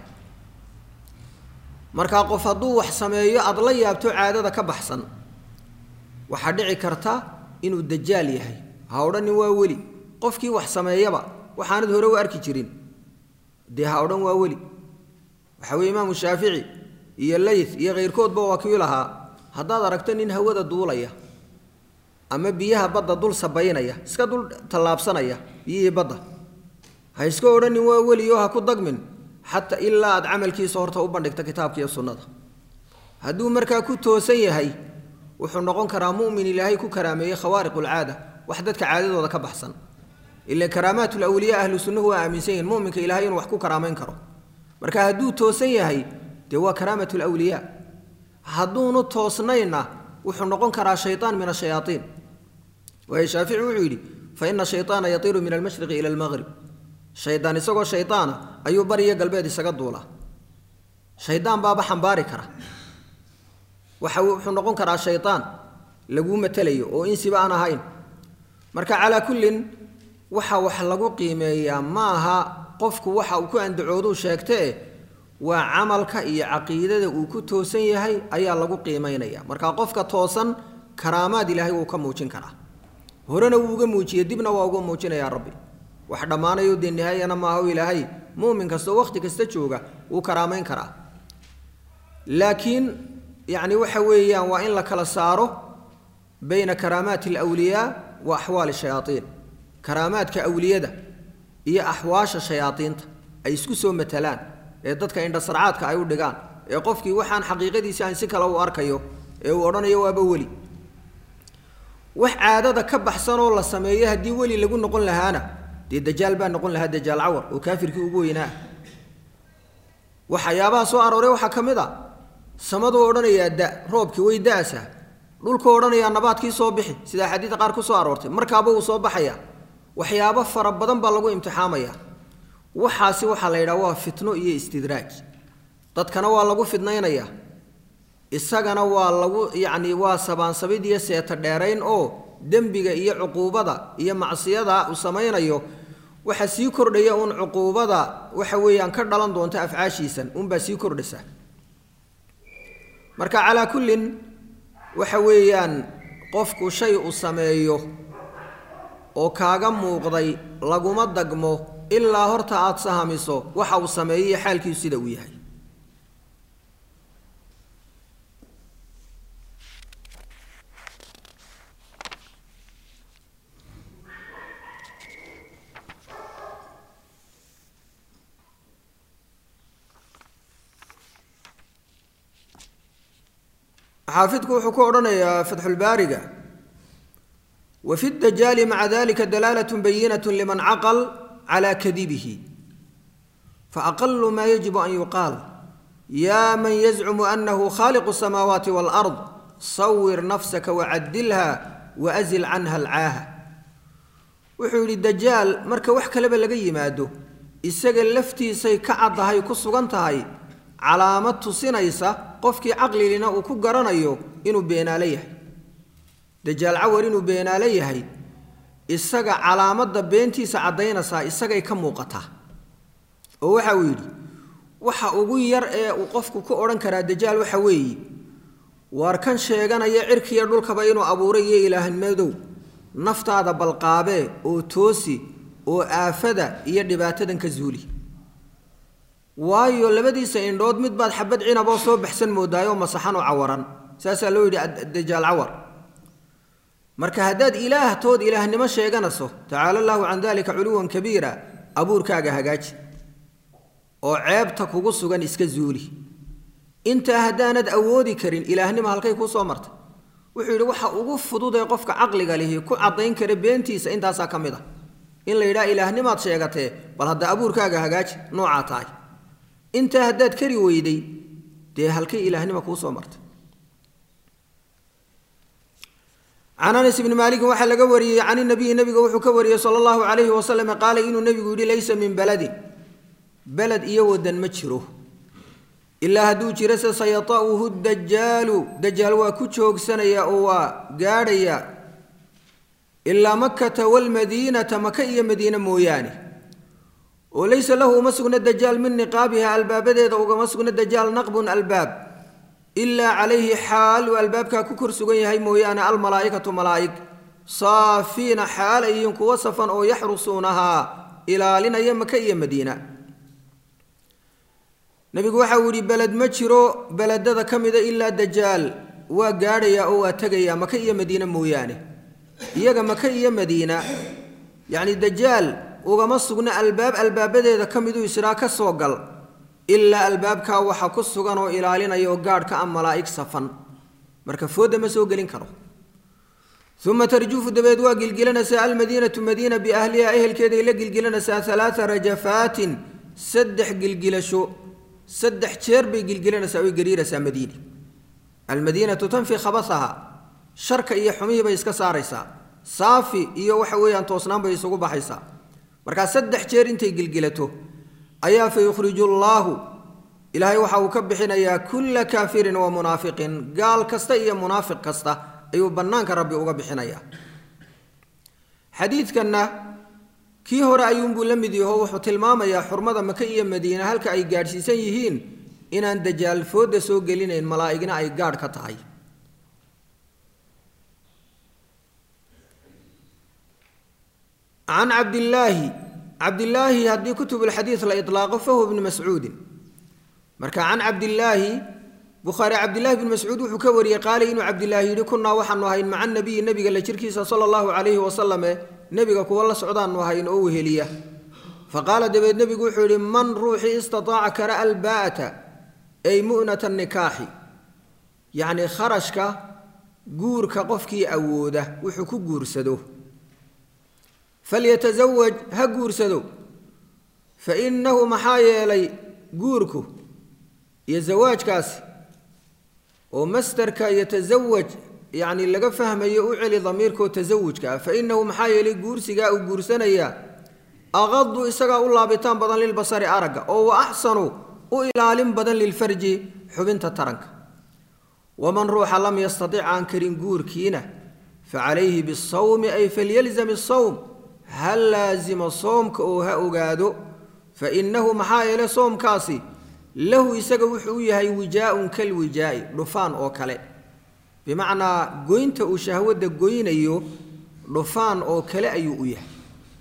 markaa qof hadduu wax sameeyo aada la yaabto caadada ka baxsan waxaa dhici karta inuu dajaal yahay ha odhanin waa weli qofkii wax sameeyaba waxaanad hore u arki jirin dee ha odhan waa weli waxaa weye imaamu shaafici iyo layth iyo kayrkoodba waa kii lahaa haddaad aragto nin hawada duulaya ama biyaha badda dul sabaynaya iska dul tallaabsanaya biyihii badda ha iska odhanin waa weli oo ha ku dagmin xataa ilaa aad camalkiisa horta u bandhigta kitaabka iyo sunnada hadduu markaa ku toosan yahay wuxuu noqon karaa mu'min ilaahay ku karaameeyey khawaariqulcaada wax dadka caadadooda ka baxsan ila karaamaatulawliyaa ahlu sunnuhu waa aaminsan yihin muminka ilahay inuu wax ku karaamayn karo marka hadduu toosan yahay dee waa karaamatulawliyaa hadduunu toosnayna wuxuu noqon karaa shaytaan min ashayaaiin waayo shaafici wuxuu yidhi fa ina shayطaana yatiiru min almashriqi ila almaqrib shaydaan isagoo shaydaana ayuu bariyo galbeed isaga duulaa shaydaan baaba xambaari kara waxa wuxuu noqon karaa shaytaan laguu matelayo oo insiba aan ahayn marka calaa kullin waxa wax lagu qiimeeyaa ma aha qofku waxa uu ku andacooduu sheegtee waa camalka iyo caqiidada uu ku toosan yahay ayaa lagu qiimaynaya marka qofka toosan karaamaad ilaahay wuu ka muujin karaa horena wuu uga muujiyey dibna waa uga muujinayaa rabbi wax dhammaanayo dee nihaayana maaha o ilaahay muumin kastao wakhti kasta jooga wuu karaamayn karaa laakiin yacni waxa weeyaan waa in la kala saaro bayna karaamaati alawliyaa wa axwaali shayaaiin karaamaadka awliyada iyo axwaasha shayaadiinta ay isku soo matalaan ee dadka indhasarcaadka ay u dhigaan ee qofkii waxaan xaqiiqadiisi aan si kale u arkayo ee uu odhanayo waaba weli wax caadada ka baxsan oo la sameeyo haddii weli lagu noqon lahaana dee dajaal baa noqon lahaa dajaal cawar oo kaafirkii ugu weynaa waxyaabaha soo arooray waxaa ka mid a samaduu odhanayaa da roobkii way da-asa dhulkuu odhanayaa nabaadkii soo bixi sida axaadiida qaar ku soo aroortay markaaba uu soo baxaya waxyaabo fara badan baa lagu imtixaamaya waxaasi waxaa la yidhaha waa fitno iyo istidraaj dadkana waa lagu fidnaynaya isagana waa lagu yacni waa sabaansabid iyo seeta dheerayn oo dembiga iyo cuquubada iyo macsiyada uu samaynayo waxa sii kordhaya uun cuquubada waxa weeyaan ka dhalan doonta afcaashiisan unbaa sii kordhaysa marka calaa kullin waxa weeyaan qofku shay uu sameeyo oo kaaga muuqday laguma dagmo ilaa horta aada sahamiso waxa uu sameeyey xaalkiisu sida uu yahay xaafidku wuxuu ku odhanayaa fatxulbaariga wa fi dajaali maca dalika dalaalat bayinat liman caqal cala kadibihi faaqalu ma yajibu an yuqaal ya man yazcumu anahu khaliqu الsamaawaati wاlأrض sawir nafsaka wacadilha waazil canha alcaaha wuxuu yidhi dajaal marka wax kaleba laga yimaado isaga laftiisay ka caddahay ku sugan tahay calaamad tusinaysa qofkii caqlilina uu ku garanayo inuu beenaalo yahay dajaal cawar inuu beenaalo yahay isaga calaamadda beentiisa caddaynaysaa isagay ka muuqataa oo waxa uu yidhi waxa ugu yar ee uu qofku ku odhan karaa dajaal waxa weeye waar kan sheeganaya cirkiya dhulkaba inuu abuuray iyo ilaahnimadow naftaada balqaabee oo toosi oo aafada iyo dhibaatadan ka zuuli waayo labadiisa indhood mid baad xabad cinaboo soo baxsan moodaayoo masaxan oo cawaran saasaa loo yidhi dajaal cawar marka haddaad ilaahtood ilaahnimo sheeganayso tacaala allaahu can dalika culuwan kabiira abuurkaaga hagaaji oo ceebta kugu sugan iska zuuli intaa haddaanad awoodi karin ilaahnimo halkay kuu soo martay wuxuu yidhi waxa ugu fudud ee qofka caqliga lihi ku caddayn kara beentiisa intaasaa ka mid a in la yidhaha ilaahnimaad sheegatee bal hadda abuurkaaga hagaaji noocaa tahay intaa haddaad kari weyday dee halkay ilaahnima kuu soo martay can anas ibni maalikin waxaa laga wariyey can inabiyi nabiga wuxuu ka wariyey sala allahu calayhi wasalam qaala inuu nebigu yidhi laysa min baladin beled iyo wadan ma jiro ilaa hadduu jiro se sayata'uhu dajaalu dajaal waa ku joogsanaya oo waa gaadhaya ilaa makata waalmadiinata maka iyo madiine mooyaane oo laysa lahu uma sugna dajaal min niqaabiha albaabadeeda ugama sugna dajaal naqbun albaab ilaa calayhi xaal uu albaabkaa ku kor sugan yahay mooyaane almalaa'ikatu malaa'ig saafiina xaal ay yihiin kuwa safan oo yaxrusuunahaa ilaalinaya maka iyo madiina nebigu waxa uu yidhi beled ma jiro beledada ka mida ilaa dajaal waa gaadhayaa oo waa tegayaa maka iyo madiine mooyaane iyaga maka iyo madiina yacni dajaal ugama sugna albaab albaabadeeda ka miduu israa ka soo gal ilaa albaabkaa waxa ku sugan oo ilaalinaya oo gaadhka a malaa'ig safan marka foodda ma soo gelin karo uma tarjuufu dabeed waa gilgilanaysaa almadiinatu madiina biahliha ehelkeeday la gilgilanaysaa alaaa rajafaatin saddex gilgilasho saddex jeer bay gilgilanaysaa oy gariiraysaa madiine almadiinatu tanfi khabasaha sharka iyo xumihii bay iska saaraysaa saafi iyo waxa weeyaan toosnaan bay isugu baxaysaa markaa saddex jeer intay gilgilato ayaa fa yukhriju llaahu ilaahay waxa uu ka bixinayaa kulla kaafirin wa munaafiqin gaal kasta iyo munaafiq kasta ayuu bannaanka rabbi uga bixinayaa xadiidkanna kii hore ayuunbuu la mid yaho wuxuu tilmaamayaa xurmada maka iyo madiine halka ay gaadhsiisan yihiin inaan dajaal foodda soo gelinayn malaa'igna ay gaadh ka tahay can cabdillaahi cabdillaahi haddii kutubulxadiid la ilaaqo fahuwa bnu mascuudin marka can cabdillaahi bukhaari cabdillaahi bn mascuud wuxuu ka wariyey qaalay inuu cabdillaahi yidhi kunnaa waxaanu ahayn maca nabiyi nebiga la jirkiisa sala allahu calayhi wasalame nebiga kuwa la socdaanu ahayn oo weheliya faqaala dabeed nebigu wuxuu yidhi man ruuxii istataaca kara albaa'ata ay mu'nata nikaaxi yacnii kharashka guurka qofkii awooda wuxuu ku guursado falyatasawaj ha guursado fa innahu maxaa yeelay guurku iyo zawaajkaasi oo mastarka yatasawaj yacni laga fahmayo u celi damiirkoo tasawujka ah fa innahu maxaa yeelay guursigaa uu guursanayaa aqadu isagaa u laabitaan badan lilbasari aragga oo wa axsanu u ilaalin badan lilfarji xubinta taranka waman ruuxa lam yastatic aan karin guurkiina fa calayhi bisawmi ay falyalzam isawm ha laasimo soomka oo ha ogaado fa innahu maxaa yeele soomkaasi lahu isaga wuxuu u yahay wijaa-un kalwijaa'i dhufaan oo kale bimacnaa goynta uu shahwadda goynayo dhufaan oo kale ayuu u yahay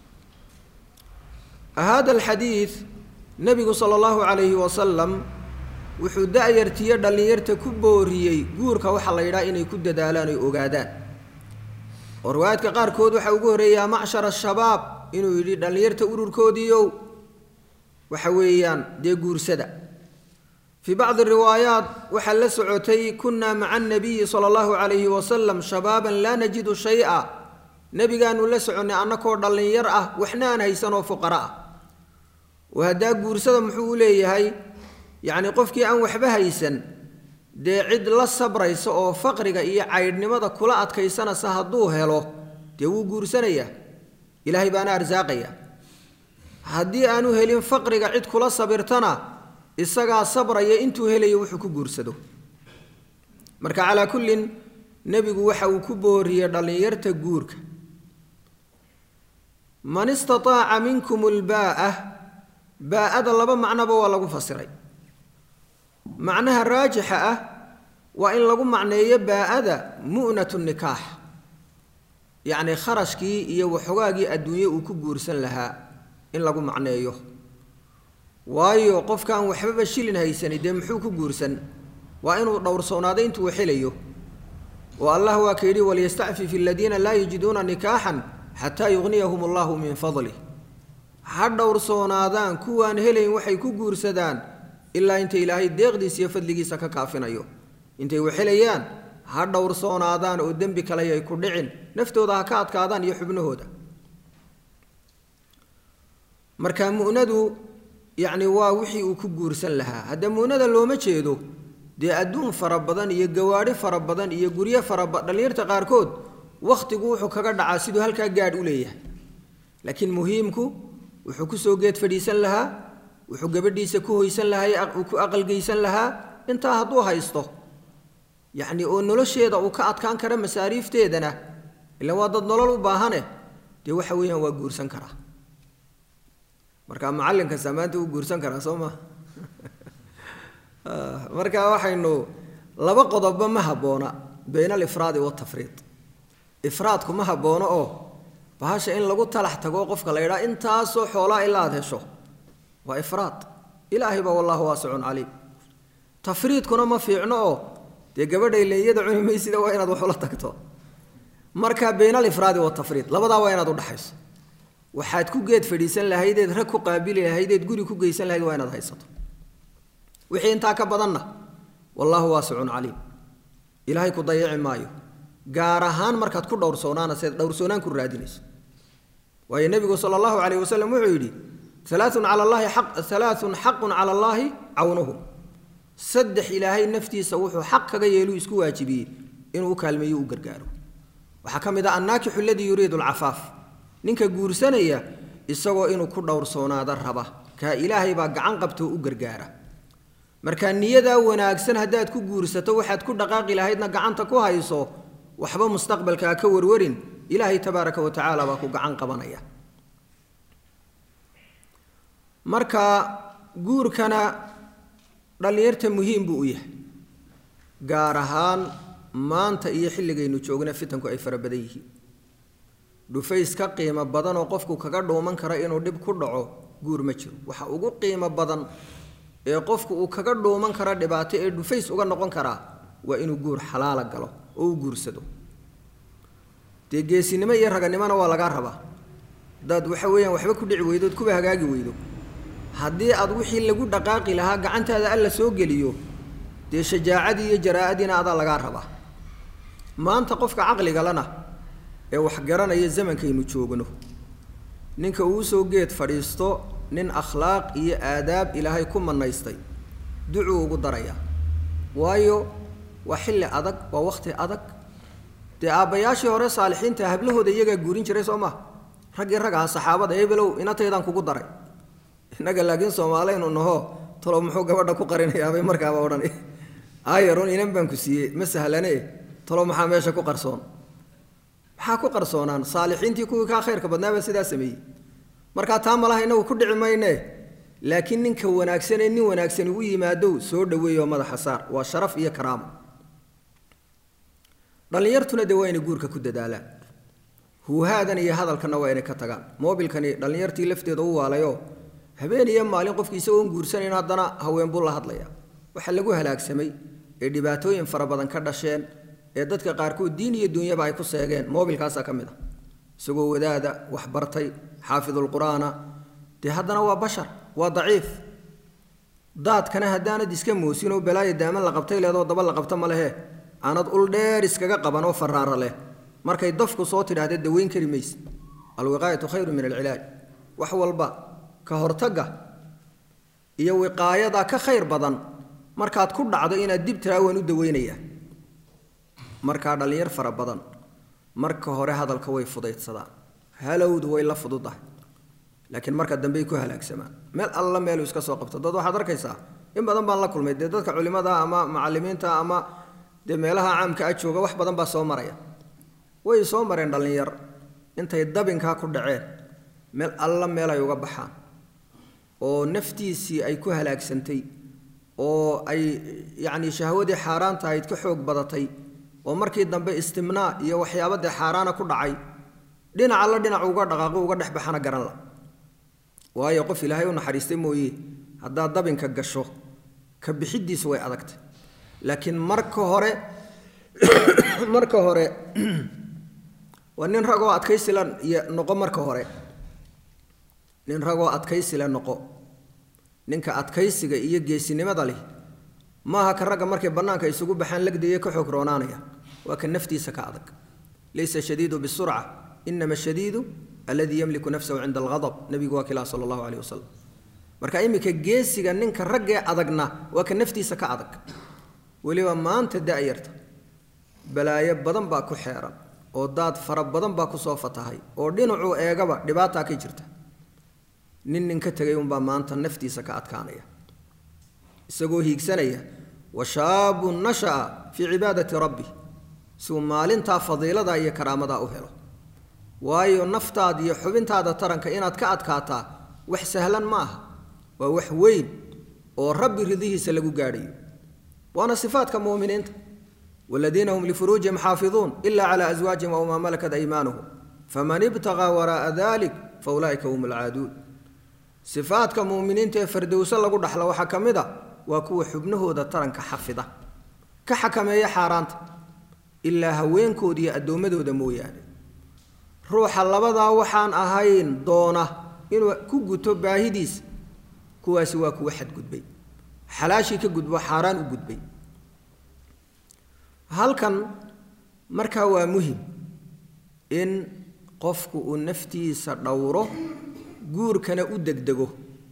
hada alxadiid nebigu sala allahu calayhi wasalam wuxuu da-yartiyo dhallinyarta ku booriyey guurka waxaa la yidhaha inay ku dadaalaan oy ogaadaan oo riwaayaadka qaarkood waxaa ugu horreeyaa macshara shabaab inuu yidhi dhallinyarta ururkoodiiow waxa weeyaan dee guursada fii bacdi riwaayaat waxaa la socotay kunnaa maca annabiyi sala allahu calayhi wasalam shabaaban laa najidu shay-a nebigaanu la soconnay annakoo dhallinyar ah waxna aan haysanoo fuqara ah oo haddaa guursada muxuu u leeyahay yacni qofkii aan waxba haysan dee cid la sabraysa oo faqriga iyo caydhnimada kula adkaysanaysa hadduu helo dee wuu guursanayaa ilaahay baana arsaaqaya haddii aanu helin faqriga cid kula sabirtana isagaa sabraya intuu helayo wuxuu ku guursado marka calaa kullin nebigu waxa uu ku booriyey dhallinyarta guurka man istataaca minkum ulbaa'ah baa-ada laba macnoba waa lagu fasiray macnaha raajixa ah waa in lagu macneeyo baa-ada mu'natu nikaax yacni kharashkii iyo waxogaagii adduunye uu ku guursan lahaa in lagu macneeyo waayo qofkaan waxbaba shilin haysanin dee muxuu ku guursan waa inuu dhowrsoonaado intuu xelayo oo allah waa ka yidhi waliyastacfif aladiina laa yajiduuna nikaaxan xataa yugniyahum allahu min fadlih ha dhowrsoonaadaan kuwaan helayn waxay ku guursadaan ilaa inta ilaahay deeqdiisa iyo fadligiisa ka kaafinayo intay waxelayaan ha dhowrsoonaadaan oo dembi kale ay ku dhicin naftooda ha ka adkaadaan iyo xubnahooda marka mu'nadu yacni waa wixii uu ku guursan lahaa hadda mu'nada looma jeedo dee adduun fara badan iyo gawaadhi fara badan iyo guryo faraba dhallinyarta qaarkood wakhtigu wuxuu kaga dhacaa siduu halkaa gaadh u leeyahay laakiin muhiimku wuxuu kusoo geed fadhiisan lahaa wuxuu gabadhiisa ku hoysan lahaa ku aqalgeysan lahaa intaa hadduu haysto yacni oo nolosheeda uu ka adkaan kara masaariifteedana ilaan waa dad nolol u baahane dee waxa weeyaan waa guursan karaa marka macallin kasta maanta uu guursan karaa soo ma marka waxaynu laba qodobba ma habboona bayna alifraadi waltafriid ifraadku ma habboono oo bahasha in lagu talax tago qofka la yidhaha intaasoo xoolaa ilaa aad hesho waa ifraad ilaahay baa wallaahu waasicun caliim tafriidkuna ma fiicno oo dee gabadhay leeyada cuni maysida waa inaad waxula tagto marka bayna alifraadi waltafriid labadaa waa inaad udhaxayso waxaad ku geed fadhiisan lahaydeed rag ku qaabili lahaydeed guri ku geysan lahayd waa inaad haysato wixii intaa ka badanna wallaahu waasicun caliim ilaahay ku dayaci maayo gaar ahaan markaad ku dhowrsoonaana seed dhowrsoonaan ku raadinayso waayo nebigu sala allahu calayh wasalam wuxuu yidhi alaaun cala allahi aq alaaun xaqun cala allaahi cawnuhum saddex ilaahay naftiisa wuxuu xaq kaga yeeluu isku waajibiyey inuu u kaalmeeyo u gargaaro waxaa ka mid ah annaakixu aladii yuriidu alcafaaf ninka guursanaya isagoo inuu ku dhowrsoonaada raba kaa ilaahay baa gacan qabtoo u gargaara marka niyadaa wanaagsan haddaad ku guursato waxaad ku dhaqaaqi lahaydna gacanta ku hayso waxba mustaqbalkaa ka warwarin ilaahay tabaaraka wa tacaala baa ku gacan qabanaya marka guurkana dhallinyarta muhiim buu u yahay gaar ahaan maanta iyo xilligaynu joogna fitanku ay fara badan yihiin dhufays ka qiimo badan oo qofku kaga dhuuman kara inuu dhib ku dhaco guur ma jiro waxa ugu qiimo badan ee qofku uu kaga dhuuman kara dhibaato ee dhufays uga noqon karaa waa inuu guur xalaala galo oo u guursado dee geesinimo iyo raganimona waa lagaa rabaa hadaad waxa weeyaan waxba ku dhici weydood kuba hagaagi weydo haddii aad wixii lagu dhaqaaqi lahaa gacantaada alla soo geliyo dee shajaacadii iyo jaraa'adiina adaa lagaa rabaa maanta qofka caqligalana ee wax garanaya zamankaynu joogno ninka uu soo geed fadhiisto nin akhlaaq iyo aadaab ilaahay ku manaystay ducuu ugu darayaa waayo waa xilli adag waa wakhti adag dee aabbayaashii hore saalixiinta hablahooda iyagaa guurin jiray soo maha raggii rag aha saxaabada ebelow inataydaan kugu daray innaga laakiin soomaaleynu naho talow muxuu gabadha ku qarinayaabay markaaba odhan aayarun inan baan ku siiyey ma sahlane talow maxaa meesha ku qarsoon maxaa ku qarsoonaan saalixiintii kuwii kaa khayrka badnaabaa sidaa sameeyey markaa taa malaha inagu ku dhici mayne laakiin ninka wanaagsanee nin wanaagsan ugu yimaadow soo dhaweeyoo madaxa saar waa sharaf iyo karaamo dhallinyartuna dee waa inay guurka ku dadaalaan huuhaadan iyo hadalkanna waa inay ka tagaan moobilkani dhallinyartii lafteeda u waalayoo habeen iyo maalin qofki isagoon guursanayn haddana haween buu la hadlaya waxaa lagu halaagsamay ee dhibaatooyin fara badan ka dhasheen ee dadka qaarkood diin iyo dunyaba ay ku seegeen moobilkaasaa ka mid a isagoo wadaada wax bartay xaafidulqur'aana dee haddana waa bashar waa daciif daadkana haddaanad iska moosinoo balaayo daaman la qabtay leedoo daba la qabta ma lehe aanad ul dheer iskaga qaban oo faraara leh markay dafku soo tidhahdee daweyn kari mayse alwiqaayatu khayru min alcilaaj wax walba ka hortagga iyo wiqaayada ka khayr badan markaad ku dhacdo inaad dib tiraa waan u daweynayaa markaa dhallinyar fara badan marka hore hadalka way fudaydsadaan halowdu way la fududahay laakiin marka dambey ku halaagsamaan meel alla meelu iska soo qabto dad waxaad arkaysaa in badan baan la kulmay dee dadka culimada ama macalimiinta ama dee meelaha caamka a jooga wax badan baa soo maraya way soo mareen dhallinyar intay dabinkaa ku dhaceen meel alla meel ay uga baxaan oo naftiisii ay ku halaagsantay oo ay yacni shahwadii xaaraan tahayd ka xoog badatay oo markii dambe istimnaa iyo waxyaaba dee xaaraana ku dhacay dhinac alla dhinac uga dhaqaaqo uga dhex baxana garan la waayo qof ilaahay u naxariistay mooye haddaad dabinka gasho ka bixiddiisu way adagtay laakiin marka hore marka hore waa nin ragoo adkaysila iyo noqo marka hore nin ragoo adkaysila noqo ninka adkaysiga iyo geesinimada leh maaha ka ragga markay bannaanka isugu baxaan lagdaya ka xoog roonaanaya waa ka naftiisa ka adag laysa shadiidu bisurca inama shadiidu alladii yamliku nafsahu cinda alghadab nebigu waa kilaa sala allahu caleyh wasalam marka iminka geesiga ninka raggee adagna waa ka naftiisa ka adag weliba maanta da-yarta balaayo badan baa ku xeeran oo daad fara badan baa kusoo fatahay oo dhinacuu eegaba dhibaataa ka jirta nin nin ka tegay unbaa maanta naftiisa ka adkaanaya isagoo hiigsanaya wa shaabun nasha'a fii cibaadati rabbi si uu maalintaa fadiiladaa iyo karaamadaa u helo waayo naftaada iyo xubintaada taranka inaad ka adkaataa wax sahlan ma aha waa wax weyn oo rabbi ridihiisa lagu gaadhayo waana sifaadka mu'miniinta waladiina hum lifuruujihim xaafiduun ila cala aswaajihim aw maa malakat aymaanuhum faman ibtaqaa waraa'a dalik fa ulaa'ika hum alcaaduun sifaadka mu'miniinta ee fardowso lagu dhaxlo waxaa ka mid a waa kuwa xubnahooda taranka xafida ka xakameeya xaaraanta ilaa haweenkooda iyo addoommadooda mooyaane ruuxa labadaa waxaan ahayn doona inuu ku guto baahidiisa kuwaasi waa kuwa xadgudbay xalaashii ka gudbo xaaraan u gudbay halkan markaa waa muhim in qofku uu naftiisa dhowro guurkana u degdego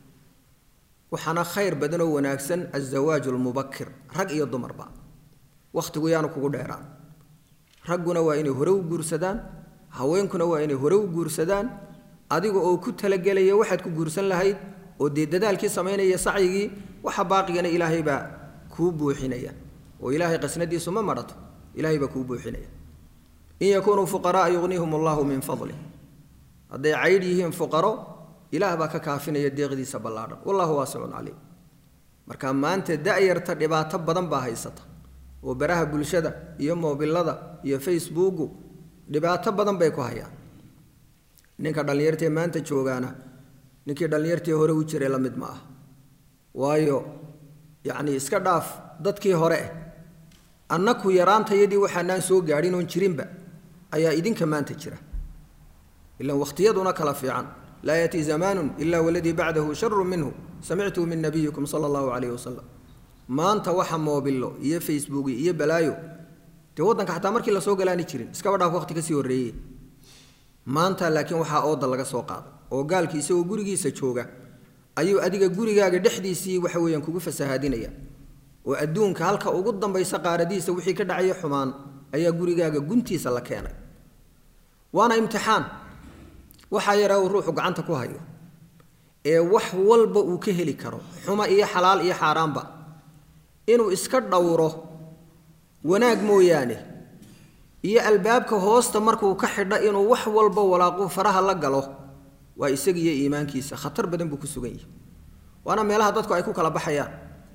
waxaana khayr badan oo wanaagsan azawaaju lmubakir rag iyo dumarba wakhtigu yaanu kugu dheeraan ragguna waa inay hore u guursadaan haweenkuna waa inay hore u guursadaan adiga oo ku talagelaya waxaad ku guursan lahayd oo dee dadaalkii samaynaya sacyigii waxa baaqigana ilaahay baa kuu buuxinaya oo ilaahay qasnadiisu ma madhato ilaahay baa kuu buuxinaya in yakunuu fuqara'a yugnihum allahu min fadlih hadday caydh yihiin fuqaro ilaah baa ka kaafinaya deeqdiisa ballaadhan wallahu waasicun caliim marka maanta da'yarta dhibaato badan baa haysata oo baraha bulshada iyo moobilada iyo facebooku dhibaato badan bay ku hayaan ninka dhallinyartee maanta joogaana ninkii dhallinyartii hore u jiray la mid ma ah waayo yacnii iska dhaaf dadkii hore eh annaku yaraantayadii waxaanaan soo gaadhin oon jirinba ayaa idinka maanta jira ilan wakhtiyaduna kala fiican laa yatii zamaanun ila waladii bacdahu sharu minhu samictuu min nabiyikum sala allahu calayhi wasalam maanta waxa moobilo iyo facebook iyo balaayo dee waddanka xataa markii lasoo galaani jirin iskaba dhaaf waqti kasii horreeye maanta laakiin waxaa ooda laga soo qaaday oo gaalkii isagoo gurigiisa jooga ayuu adiga gurigaaga dhexdiisii waxa weeyaan kugu fasahaadinaya oo adduunka halka ugu dambaysa qaaradiisa wixii ka dhacaya xumaan ayaa gurigaaga guntiisa la keenay waana imtixaan waxaa yaraa uu ruuxu gacanta ku hayo ee wax walba uu ka heli karo xuma iyo xalaal iyo xaaraanba inuu iska dhowro wanaag mooyaane iyo albaabka hoosta markuu ka xidho inuu wax walba walaaqu faraha la galo waa isagiiyo iimaankiisa khatar badan buu ku sugan yahay waana meelaha dadku ay ku kala baxayaan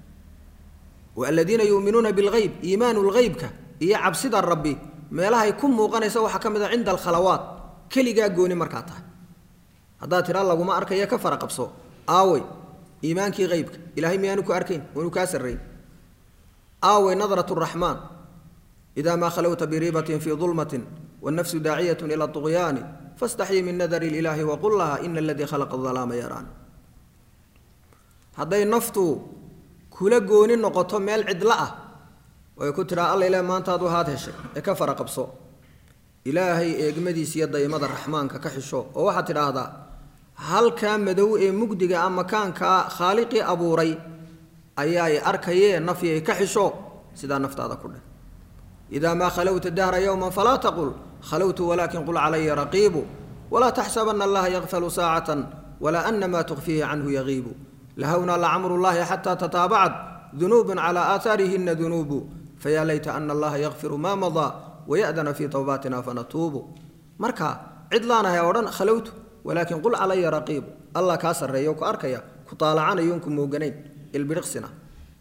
aladiina yuuminuuna bilhayb iimaanu lhaybka iyo cabsida rabbi meelahay ku muuqanaysa waxaa ka mid a cinda alkhalawaat keligaa gooni markaa tahay haddaad tidhaa laguma arkaya ka fara qabso aawey iimaankii haybka ilahay miyaanu ku arkayn waanu kaa sarrayn aawey nadrat raxmaan ida maa khalowta biriibatin fii dulmatin wannafsu daaciyat ila طugyaani faاstaxyi min nadar ilaahi waqul laha ina aladii khalaqa alaama yaraan hadday naftu kula gooni noqoto meel cidlo ah way ku tidhaa alla ilaah maantaadu haad heshay ee ka fara qabso ilaahay eegmadiisa iyo daymada raxmaanka ka xisho oo waxaad tidhaahdaa halkaa madow ee mugdiga ah makaankaa khaaliqii abuuray ayaa i arkayee nafyay ka xisho sidaa naftaada ku dheh idaa maa khalowta dahra yowman falaa taqul khalowtu walaakin qul calaya raqiibu walaa taxsabana allaha yakfalu saacatan walaa ana maa tukfiihi canhu yagiibu lahawna lacamru llahi xataa tataabacat dunuubun calaa aahaarihina dunuubu fayaa layta ana allaha yakfiru maa madaa waya'dana fii towbaatina fanatuubu marka cid laanahay odhan khalowtu walaakin qul calaya raqiibu allah kaa sarreeya ku arkaya ku taalacanayoon ku mooganayn ilbiriqsina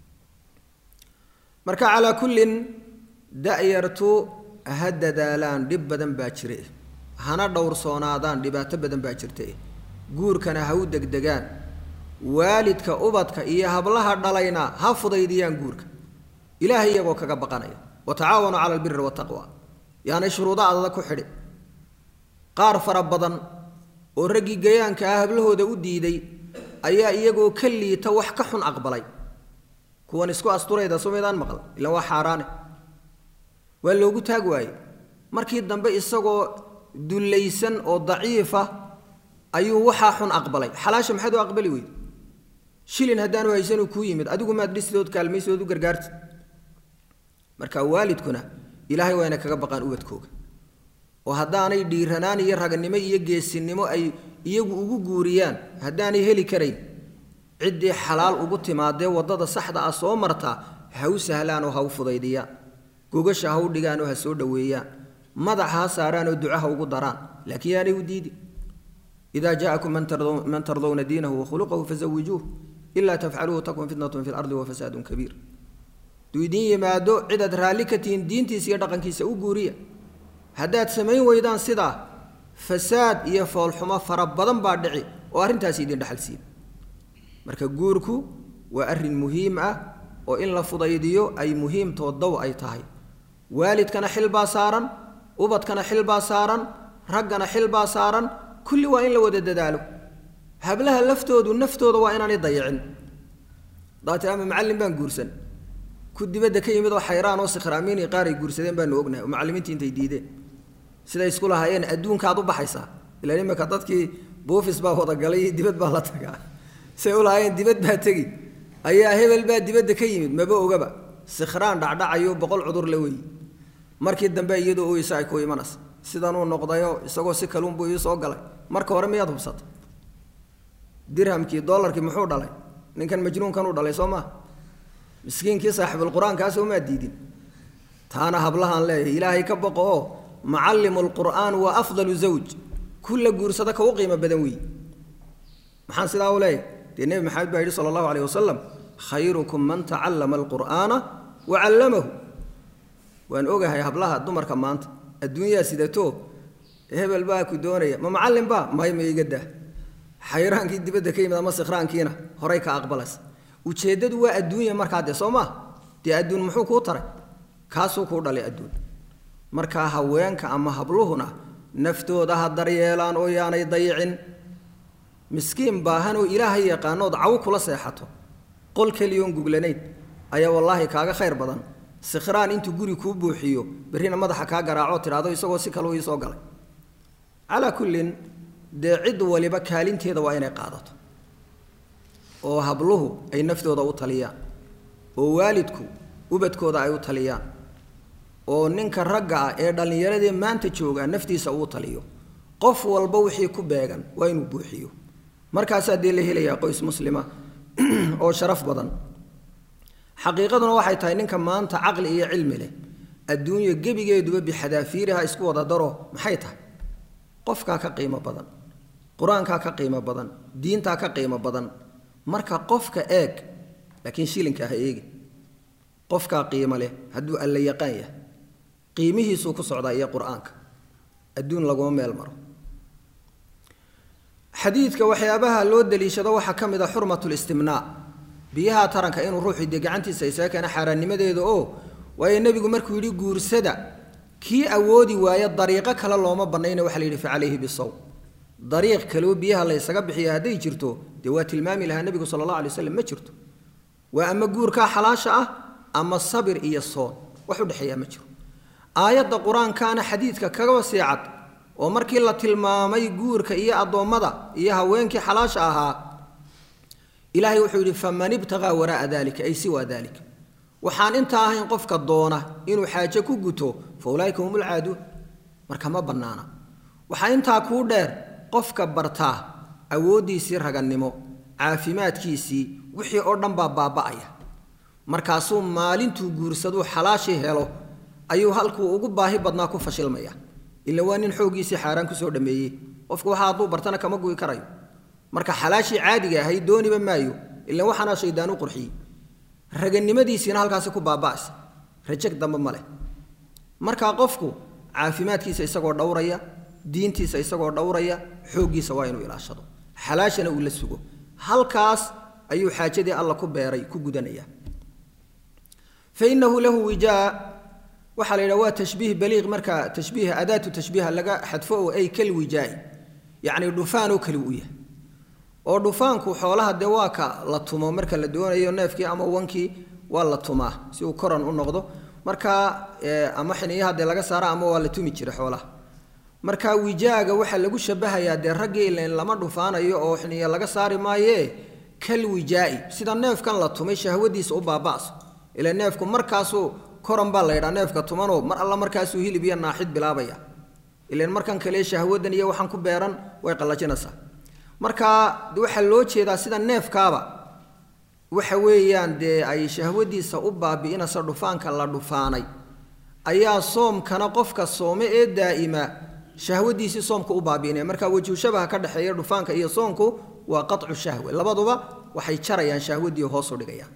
marka calaa kullin da'yartu ha dadaalaan dhib badan baa jire hana dhowrsoonaadaan dhibaato badan baa jirta guurkana ha u degdegaan waalidka ubadka iyo hablaha dhalayna ha fudaydiyaan guurka ilaahay iyagoo kaga baqanaya wa tacaawanuu cala albiri wataqwa yaanay shuruudo adada ku xidhi qaar fara badan oo raggii gayaanka ah hablahooda u diiday ayaa iyagoo ka liita wax ka xun aqbalay kuwan isku asturayda sumaydaan maqal ilaan waa xaaraane waa loogu taag waaye markii dambe isagoo dullaysan oo daciifa ayuu waxaa xun aqbalay xalaasha maxaad u aqbali weyde shilin haddaanu haysanuu kuu yimid adigu maad dhisidood kaalmaysidood u gargaartid marka waalidkuna ilaahay waa inay kaga baqaan ubadkooga oo haddaanay dhiiranaan iyo raganimo iyo geesinimo ay iyagu ugu guuriyaan haddaanay heli karayn ciddii xalaal ugu timaadee waddada saxda ah soo martaa ha u sahlaan oo ha u fudaydiyaan gogasha ha u dhigaan oo ha soo dhoweeyaan madaxa ha saaraan oo ducaha ugu daraan laakiin yaanay u diidi idaa jaakum man tardowna diinahu wakhuluqahu fazawijuuh ilaa tafcaluuhu takun fitnatun fi lardi wafasaadun kabiir hadduu idiin yimaado cidaad raalli ka tihiin diintiisa iyo dhaqankiisa u guuriya haddaad samayn weydaan sidaa fasaad iyo foolxumo fara badan baa dhici oo arrintaasi idin dhexalsiin marka guurku waa arrin muhiim ah oo in la fudaydiyo ay muhiimtoo dow ay tahay waalidkana xil baa saaran ubadkana xil baa saaran raggana xil baa saaran kulli waa in la wada dadaalo hablaha laftoodu naftooda waa inaanay dayicin daati ama macallin baan guursan ku dibadda ka yimid oo xayraan oo sikhraamiini qaar ay guursadeen baanu ognahay oo macallimiintii intay diideen siday isku lahaayeen adduunkaad u baxaysaa ilaan imika dadkii buufis baa wadagalay dibad baa la tagaa say u lahaayeen dibad baa tegi ayaa hebel baa dibadda ka yimid maba ogaba sikhraan dhacdhacayo boqol cudur la weeyi markii dambe iyadoo oysa ay ku imanaysa sidanuu noqdayo isagoo si kaluunbuu ii soo galay marka hore miyaad hubsata dirhamkii dollarkii muxuu dhalay ninkan majnuunkan u dhalay soo maa miskiinkii saaxibulqur-aankaas umaa diidin taana hablahaan leeyahay ilaahay ka boqo oo macallimu lqur'aan waa afdalu zawj kulla guursada ka u qiimo badan weeye maxaan sidaa u leeyahay dee nebi maxamed baa yidhi sala allahu alayh wasalam khayrukum man tacallama alqur'aana wa callamahu waan ogahay hablaha dumarka maanta adduunyaa sidato hebel baa ku doonaya ma macallin baa may ma iga dah xayraankii dibadda ka yimid ama sikhraankiina horay ka aqbalaysa ujeeddadu waa adduunya markaa dee soo maa dee adduun muxuu kuu taray kaasuu kuu dhalay adduun markaa haweenka ama habluhuna naftooda ha daryeelaan oo yaanay dayicin miskiin baahan oo ilaahay yaqaanood caw kula seexato qol keliyoon guglanayn ayaa wallaahi kaaga khayr badan sikhraan intuu guri kuu buuxiyo berrina madaxa kaa garaacoo tidhaahdo isagoo si kaleu ii soo galay calaa kullin dee cid waliba kaalinteeda waa inay qaadato oo habluhu ay naftooda u taliyaan oo waalidku ubadkooda ay u taliyaan oo ninka ragga ah ee dhallinyaradee maanta jooga naftiisa uu taliyo qof walba wixii ku beegan waa inuu buuxiyo markaasaa dee la helayaa qoys muslima oo sharaf badan xaqiiqaduna waxay tahay ninka maanta caqli iyo cilmi leh adduunya gebigeeduba bixadaafiiriha isku wada daro maxay tahay qofkaa ka qiimo badan qur-aankaa ka qiimo badan diintaa ka qiimo badan marka qofka eeg laakiin shilinka ha eegi qofkaa qiimo leh hadduu alla yaqaan yahay qiimihiisuu ku socdaa iyo qur-aanka adduun laguma meel maro xadiidka waxyaabaha loo daliishado waxaa ka mid a xurmatu listimnaa biyaha taranka inuu ruuxu dee gacantiisa isaga keena xaaraannimadeeda oo waayo nebigu markuu yidhi guursada kii awoodi waayo dariiqo kale looma bannayna waxa la yidhi fa calayhi bisow dariiq kaleo biyaha la ysaga bixiya hadday jirto dee waa tilmaami lahaa nebigu sala allah alay waslam ma jirto waa ama guurkaa xalaasha ah ama sabir iyo soon wax u dhexeeyaa ma jiro aayadda qur-aankaana xadiidka kaga sii cad oo markii la tilmaamay guurka iyo addoommada iyo haweenkii xalaasha ahaa ilaahay wuxuu yidhi faman ibtaqaa waraa'a dalika ay siwaa dalika waxaan intaa ahayn qofka doona inuu xaaje ku guto fa ulaaika hum ulcaaduun marka ma bannaana waxaa intaa kuu dheer qofka bartaa awooddiisii ragannimo caafimaadkiisii wixii oo dhan baa baaba'aya markaasuu maalintuu guursaduu xalaashii helo ayuu halkuu ugu baahi badnaa ku fashilmaya ila waa nin xooggiisii xaaraan kusoo dhameeyey qofku waxa hadduu bartana kama gu'i karayo marka xalaashii caadiga ahayd dooniba maayo ila waxaana shaydaan u qurxiyey raganimadiisiina halkaasi ku baaba'aysa rajag dambe ma leh markaa qofku caafimaadkiisa isagoo dhowraya diintiisa isagoo dhowraya xooggiisa waa inuu ilaashado xalaashana uu la sugo halkaas ayuu xaajadii alla ku beeray ku gudanaya fainahu lahu wijaa waxaa la yidhaha waa tashbiih baliiq marka tashbiiha adaatu tashbiiha laga xadfo oo ay kal wijaa'i yacni dhufaanoo kale u yahay oo dhufaanku xoolaha dee waa ka la tumo marka la doonayo neefkii ama wankii waa la tumaa si uu koran u noqdo marka ama xiniyaha dee laga saara ama waa la tumi jira xoolaha marka wijaaga waxaa lagu shabahayaa dee raggii ilan lama dhufaanayo oo xiniya laga saari maaye kal wijaa'i sida neefkan la tumay shahwadiisa u baaba'so ila neefku markaasuu koran baa la yidhaa neefka tumanoo mar alla markaasuu hilib iyo naaxid bilaabaya ilan markan kale shahwadan iyo waxaan ku beeran way qallajinaysaa marka waxaa loo jeedaa sida neefkaaba waxa weeyaan dee ay shahwadiisa u baabi'inaysa dhufaanka la dhufaanay ayaa soomkana qofka soome ee daa'ima shahwadiisii soomka u baabi'inaya marka wejhu shabaha ka dhexeeya dhufaanka iyo soonku waa qaطcu shahwe labaduba waxay jarayaan shahwadii hoos u dhigayaan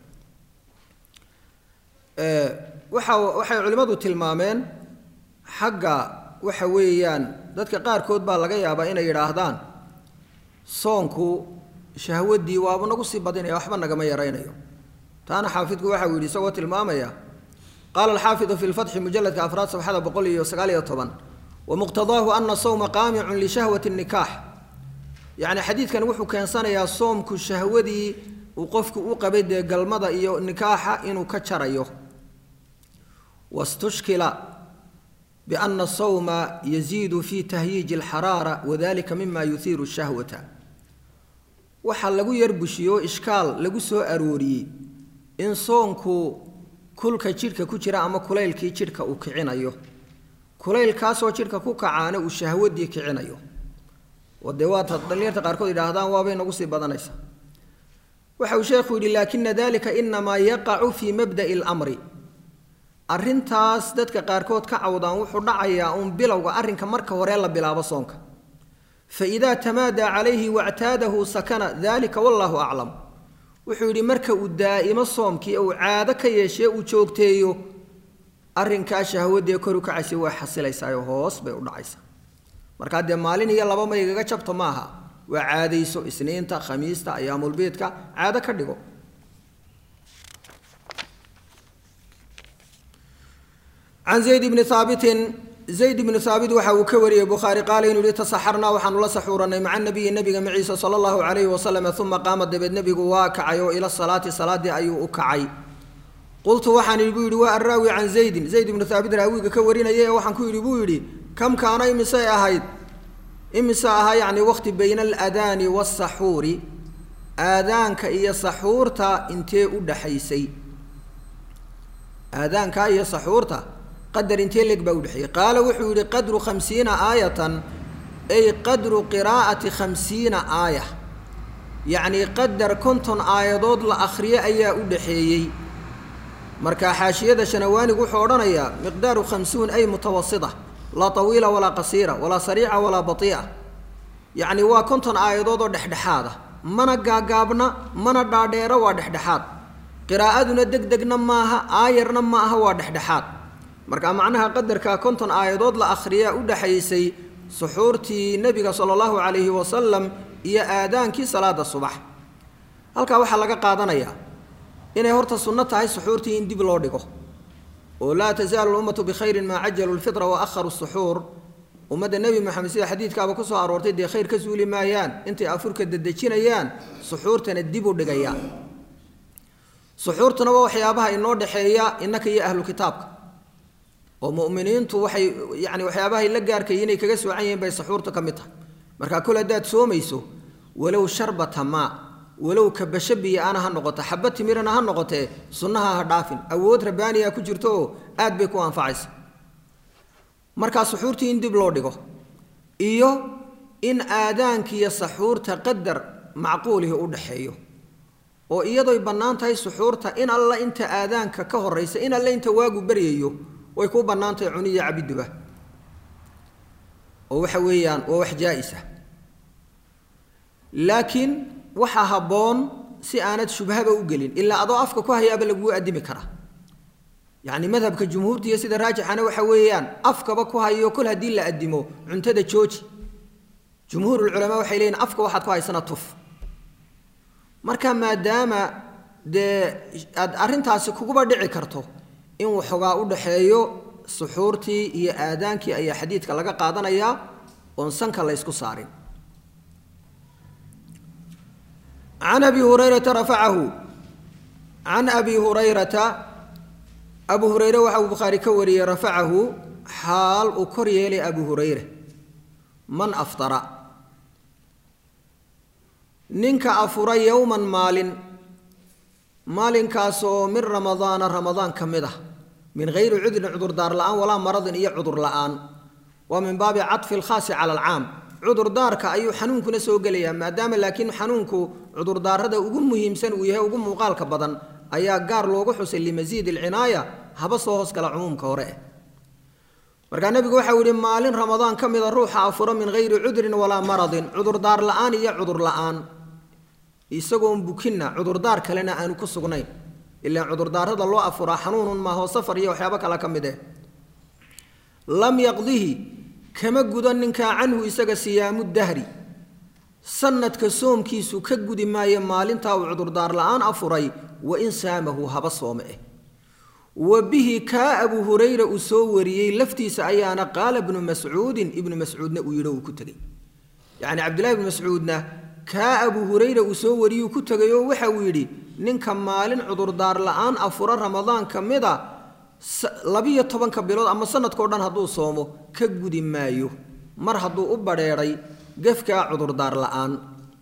waxa waxay culimmadu tilmaameen xagga waxa weeyaan dadka qaarkood baa laga yaabaa inay yidhaahdaan soonku shahwadii waabu nagu sii badinaya waxba nagama yaraynayo taana xaafidku waxa uu yidhi isagoo tilmaamaya qaala alxaafidu fi lfatxi mujaladka afraad safxada boqol iyo sagaal iyo toban wamuqtadaahu ana sawma qaamicun lishahwati nikaax yacni xadiidkan wuxuu keensanayaa soomku shahwadii uu qofku u qabay dee galmada iyo nikaaxa inuu ka jarayo wastushkila biana sawma yaziidu fi tahyiiji alxaraara wadalika mima yuhiiru shahwata waxaa lagu yarbushiyo ishkaal lagu soo arooriyey in soonku kulka jidhka ku jira ama kulaylkii jidhka uu kicinayo kulaylkaasoo jidhka ku kacaana uu shahwadii kicinayo oo dee waata dhalinyarta qaarkood yidhaahdaan waabay nagu sii badanaysaa waxa uu sheekhu yidhi laakina dalika inamaa yaqacu fii mabda'i almri arrintaas dadka qaarkood ka cawdaan wuxuu dhacayaa uun bilowga arrinka marka hore la bilaabo soonka faidaa tamaadaa calayhi wactaadahu sakana dalika wallaahu aclam wuxuu yidhi marka uu daa'imo soomkii uu caado ka yeeshee uu joogteeyo arrinkaa shahwadee kor u kacaysa waa xasilaysaayoo hoos bay u dhacaysaa markaa dee maalin iyo laba ma igaga jabto maaha waa caadayso isniinta khamiista ayaamulbiidka caado ka dhigo can zayd bni haabitin zayd ibnu haabit waxa uu ka wariyey bukhaari qaala inuu yihi tasaxarnaa waxaanu la saxuuranay maca nabiyi nebiga maciisa sala allahu calayhi wasalam uma qaama dabeed nebigu waa kacay oo ila salaati salaaddii ayuu u kacay qultu waxaan idhi buu yidhi waa arraawi can zaydin zayd ibnu haabit raawiga ka warinaya ee waxaan ku yidhi buu yidhi kam kaana imisay ahayd imise ahaa yacni waqti bayna aladaani waasaxuuri aadaanka iyo saxuurta intee u dhaxaysay aadaanka iyo saxuurta qadar intee leeg baa udhexeeyey qaala wuxuu yidhi qadru khamsiina aayatan ay qadru qiraa'ati khamsiina aaya yacnii qadar konton aayadood la akhriyo ayaa u dhaxeeyey marka xaashiyada shanawaanigu wuxuu odhanayaa miqdaaru khamsuun ay mutawasita laa tawiila walaa qasiira walaa sariica walaa batii'a yacni waa konton aayadood oo dhexdhexaada mana gaagaabna mana dhaadheero waa dhexdhexaad qiraa'aduna deg degna maaha aayarna ma aha waa dhexdhexaad marka macnaha qadarka konton aayadood la akhriyaa u dhaxaysay suxuurtii nebiga sala allahu calayhi wasalam iyo aadaankii salaada subax halkaa waxaa laga qaadanayaa inay horta sunno tahay suxuurtii in dib loo dhigo oo laa tasaalu lummatu bikhayrin maa cajalu lfitra wa akharu suxuur ummadda nebi moxamed sida xadiidkaaba ku soo aroortay dee khayr ka suuli maayaan intay afurka dedejinayaan suxuurtana dib u dhigayaan suxuurtuna waa waxyaabaha inoo dhexeeya innaka iyo ahlu kitaabka oo mu'miniintu waxay yacni waxyaabahay la gaarkay inay kaga soocan yihiin bay suxuurta ka mid tahay markaa kol haddaad soomayso walow sharbata maa walow kabasho biyo ana ha noqoto xaba timirana ha noqotee sunnaha ha dhaafin awood rabbaaniya ku jirto oo aad bay ku anfacaysa markaa suxuurtii in dib loo dhigo iyo in aadaankiiyo saxuurta qadar macquulihi u dhaxeeyo oo iyadoy bannaan tahay suxuurta in alla inta aadaanka ka horaysa in alla inta waagu baryayo way ku bannaan tahay cuniya cabiduba oo waxa weeyaan waa wax jaa-isa laakiin waxaa habboon si aanad shubhaba u gelin ilaa adoo afka ku hayaaba laguu addimi karaa yacni madhabka jumhuurtiiyo sida raajixana waxa weeyaan afkaba ku hayo kol haddii la addimo cuntada jooji jumhuurulculamaa waxay leeyihin afka waxaad ku haysana tuf marka maadaama dee aad arrintaasi kuguba dhici karto in waxoogaa u dhaxeeyo suxuurtii iyo aadaankii ayaa xadiidka laga qaadanayaa oon sanka la ysku saarin can abi hurayrata rafacahu can abi hurayrata abu hureyre waxa uu bukhaari ka wariyey rafacahu xaal uu kor yeelay abu hureyre man aftara ninka afura yowman maalin maalinkaasoo min ramadaana ramadaan ka mid ah min hayri cudrin cudurdaar la'aan walaa maradin iyo cudur la'aan waa min baabi caطfi alkhaasi cala alcaam cudurdaarka ayuu xanuunkuna soo gelayaa maadaama laakiin xanuunku cudurdaarada ugu muhiimsan uu yahay ugu muuqaalka badan ayaa gaar loogu xusay limasiid alcinaaya haba soo hoos gala cumuumka hore eh markaa nebigu waxau yihi maalin ramadaan ka mida ruuxa afuro min hayri cudrin walaa maradin cudurdaar la-aan iyo cudur la-aan isagoon bukinna cudurdaar kalena aanu ku sugnayn ilaan cudurdaarada loo afuraa xanuunun maaho safar iyo waxyaabo kale ka mid eh lam yaqdihi kama gudo ninkaa canhu isaga siyaamu dahri sanadka soomkiisu ka gudi maayo maalintaa uu cudurdaar la-aan afuray wa in saamahu haba soome eh wa bihi kaa abu hurayra uu soo wariyey laftiisa ayaana qaala ibnu mascuudin ibnu mascuudna uu yidhi uu ku tegey yacni cabdillahi ibnu mascuudna kaa abu hurayra uu soo wariyuu ku tegay oo waxa uu yidhi ninka maalin cudurdaar la-aan afuro ramadaan ka mid a labiyo tobanka bilood ama sanadkao dhan hadduu soomo ka gudi maayo mar hadduu u badheedhay gefkaa cudurdaar la-aan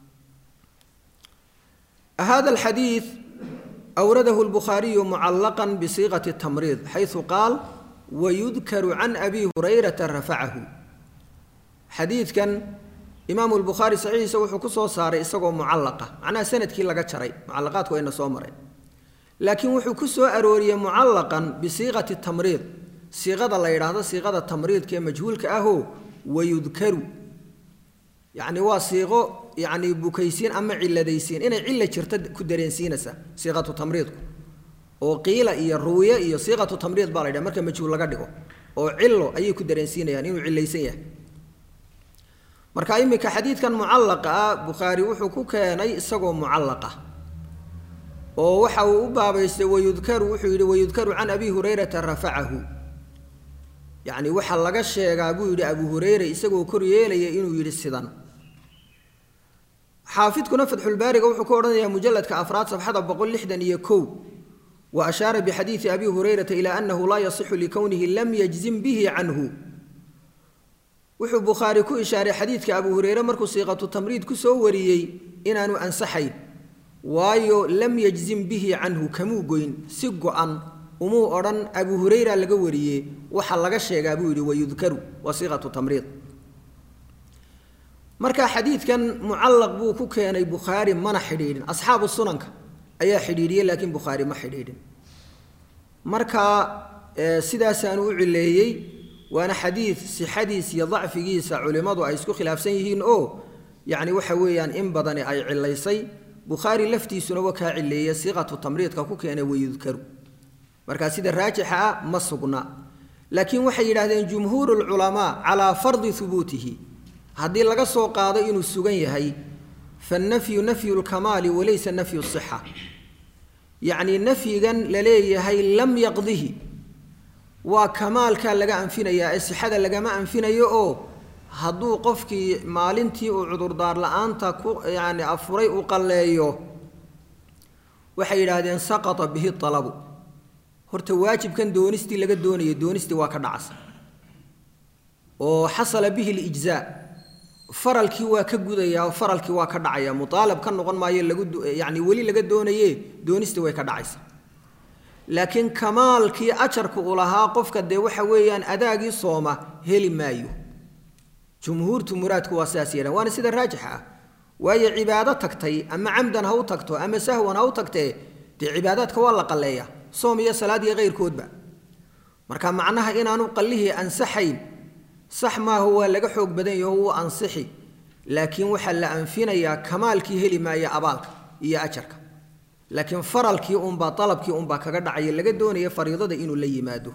hada alxadiid awradahu lbukhaariyu mucallaqan bisiiqati tamriid xaysu qaal wayudkaru can abi hurayrata rafacahu xadiidkan imaamu lbukhaari saxiixiisa wuxuu ku soo saaray isagoo mucallaqa macnaha sanadkii laga jaray mucallaqaadku wayna soo mareen laakiin wuxuu ku soo arooriyey mucallaqan bisiiqati tamriid siiqada la yidhaahdo siiqada tamriidka ee majhuulka ahoo wayudkaru yacni waa siiqo yacni bukaysiin ama ciladaysiin inay cilla jirta ku dareensiinaysa siiqatu tamriidku oo qiila iyo ruwiye iyo siiqatu tamriid baa la yidhaha marka majhuul laga dhigo oo cillo ayay ku dareensiinayaan inuu cilaysan yahay marka iminka xadiidkan mucallaqa ah bukhaari wuxuu ku keenay isagoo mucallaqa oo waxa uu u baabaystay wayudkaru wuxuu yidhi wayudkaru can abi hurayrata rafacahu yacni waxaa laga sheegaa buu yidhi abu hureyre isagoo kor yeelaya inuu yidhi sidan xaafidkuna fatxulbaariga wuxuu ku odhanayaa mujalladka afraad safxada boqol lixdan iyo kow wa ashaara bixadiidi abi hurayrata ilaa annahu laa yasixu likownihi lam yajzim bihi canhu wuxuu bukhaari ku ishaaray xadiidka abu hureyre markuu siiqatu tamriid ku soo wariyey inaanu ansaxayn waayo lam yajzim bihi canhu kamuu goyn si go-an umuu odhan abu hureyra laga wariyey waxa laga sheegaa buu yidhi wayudkaru waa siiqatu tamriid marka xadiidkan mucallaq buu ku keenay bukhaari mana xidhiidhin asxaabu sunanka ayaa xidhiidhiyey laakiin bukhaari ma xidhiidhin marka sidaasaanu u cileeyey waana xadiid sixadiis iyo dacfigiisa culimmadu ay isku khilaafsan yihiin oo yacni waxa weeyaan in badani ay cilaysay bukhaari laftiisuna waa kaa cileeye siiqatu tamriidka ku keenay wayudkaru markaa sida raajixa ah ma sugna laakiin waxay yidhahdeen jumhuuru lculamaa calaa fardi hubuutihi haddii laga soo qaado inuu sugan yahay fannafyu nafyu lkamaali walaysa nafyu sixa yacnii nafyigan la leeyahay lam yaqdihi waa kamaalkaa laga anfinayaa ee sixada lagama anfinayo oo hadduu qofkii maalintii uu cudurdaar la-aanta ku yacni afuray uu qalleeyo waxay yidhaahdeen saqata bihi alabu horta waajibkan doonistii laga doonayay doonistii waa ka dhacsa oo xasala bihi lijzaa faralkii waa ka gudayaa oo faralkii waa ka dhacaya muaalab ka noqon maayo lagu yani weli laga doonaye doonistii way ka dhacaysa laakiin kamaalkii ajarka uu lahaa qofka dee waxa weeyaan adaagii sooma heli maayo jumhuurtu muraadku waa sidaas yeedhan waana sida raajixa ah waayo cibaado tagtay ama camdan ha u tagto ama sahwan ha u tagtee dee cibaadaadka waa la qalleeya soom iyo salaad iyo keyrkoodba marka macnaha inaanu qallihii ansaxayn sax maaha waa laga xoog badan yaho wuu ansixi laakiin waxaa la anfinayaa kamaalkii heli maaya abaalka iyo ajarka laakiin faralkii unbaa alabkii unbaa kaga dhacaya laga doonaya fariidada inuu la yimaado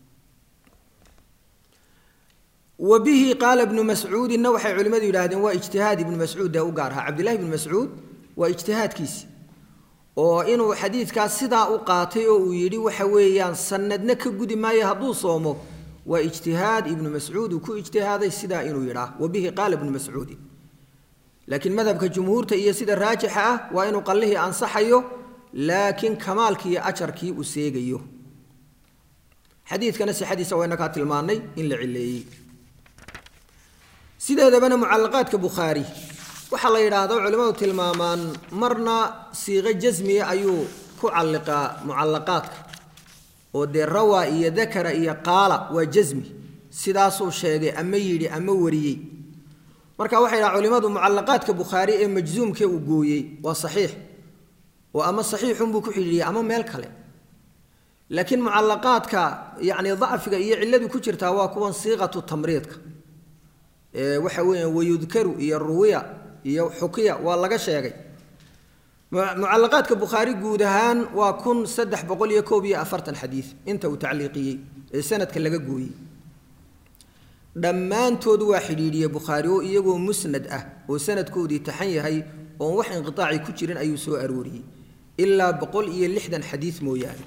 wa bihi qaala bnu mascuudinna waxay culimmadu yidhahdeen waa ijtihaad ibnu mascuud ee u gaar ahaa cabdillahi ibnu mascuud waa ijtihaadkiisi oo inuu xadiidkaas sidaa u qaatay oo uu yidhi waxa weeyaan sanadna ka gudi maayo hadduu soomo waa ijtihaad ibnu mascuud uu ku ijtihaaday sidaa inuu yidhaah wa bihi qaala ibnu mascuudin laakiin madhabka jumhuurta iyo sida raajixa ah waa inuu qallihii ansaxayo laakiin kamaalkii iyo ajarkii uu seegayo xadiidkana sixadiisa wayna kaa tilmaanay in la cileeyey sideedabana mucallaqaadka bukhaari waxaa la yidhaahdo culimmadu tilmaamaan marna siiqo jasmiya ayuu ku calliqaa mucallaqaadka oo dee rawaa iyo dakara iyo qaala waa jasmi sidaasuu sheegay ama yidhi ama wariyey marka waxay dhaha culimmadu mucallaqaadka bukhaari ee majzuumkee uu gooyey waa saxiix oo ama saxiixunbuu ku xidhiidhiyey ama meel kale laakiin mucalaqaadka yacni dacfiga iyo cilladu ku jirtaa waa kuwan siiqatu tamriidka ee waxa weeyaan wayudkaru iyo ruwiya iyo xukiya waa laga sheegay mucalaqaadka bukhaari guud ahaan waa kun saddex boqol iyo koob iyo afartan xadiid inta uu tacliiqiyey ee sanadka laga gooyey dhammaantood waa xidhiidhiyey bukhaari oo iyagoo musnad ah oo sanadkoodii taxan yahay oon wax inqitaaci ku jirin ayuu soo arooriyey ilaa boqol iyo lixdan xadiid mooyaane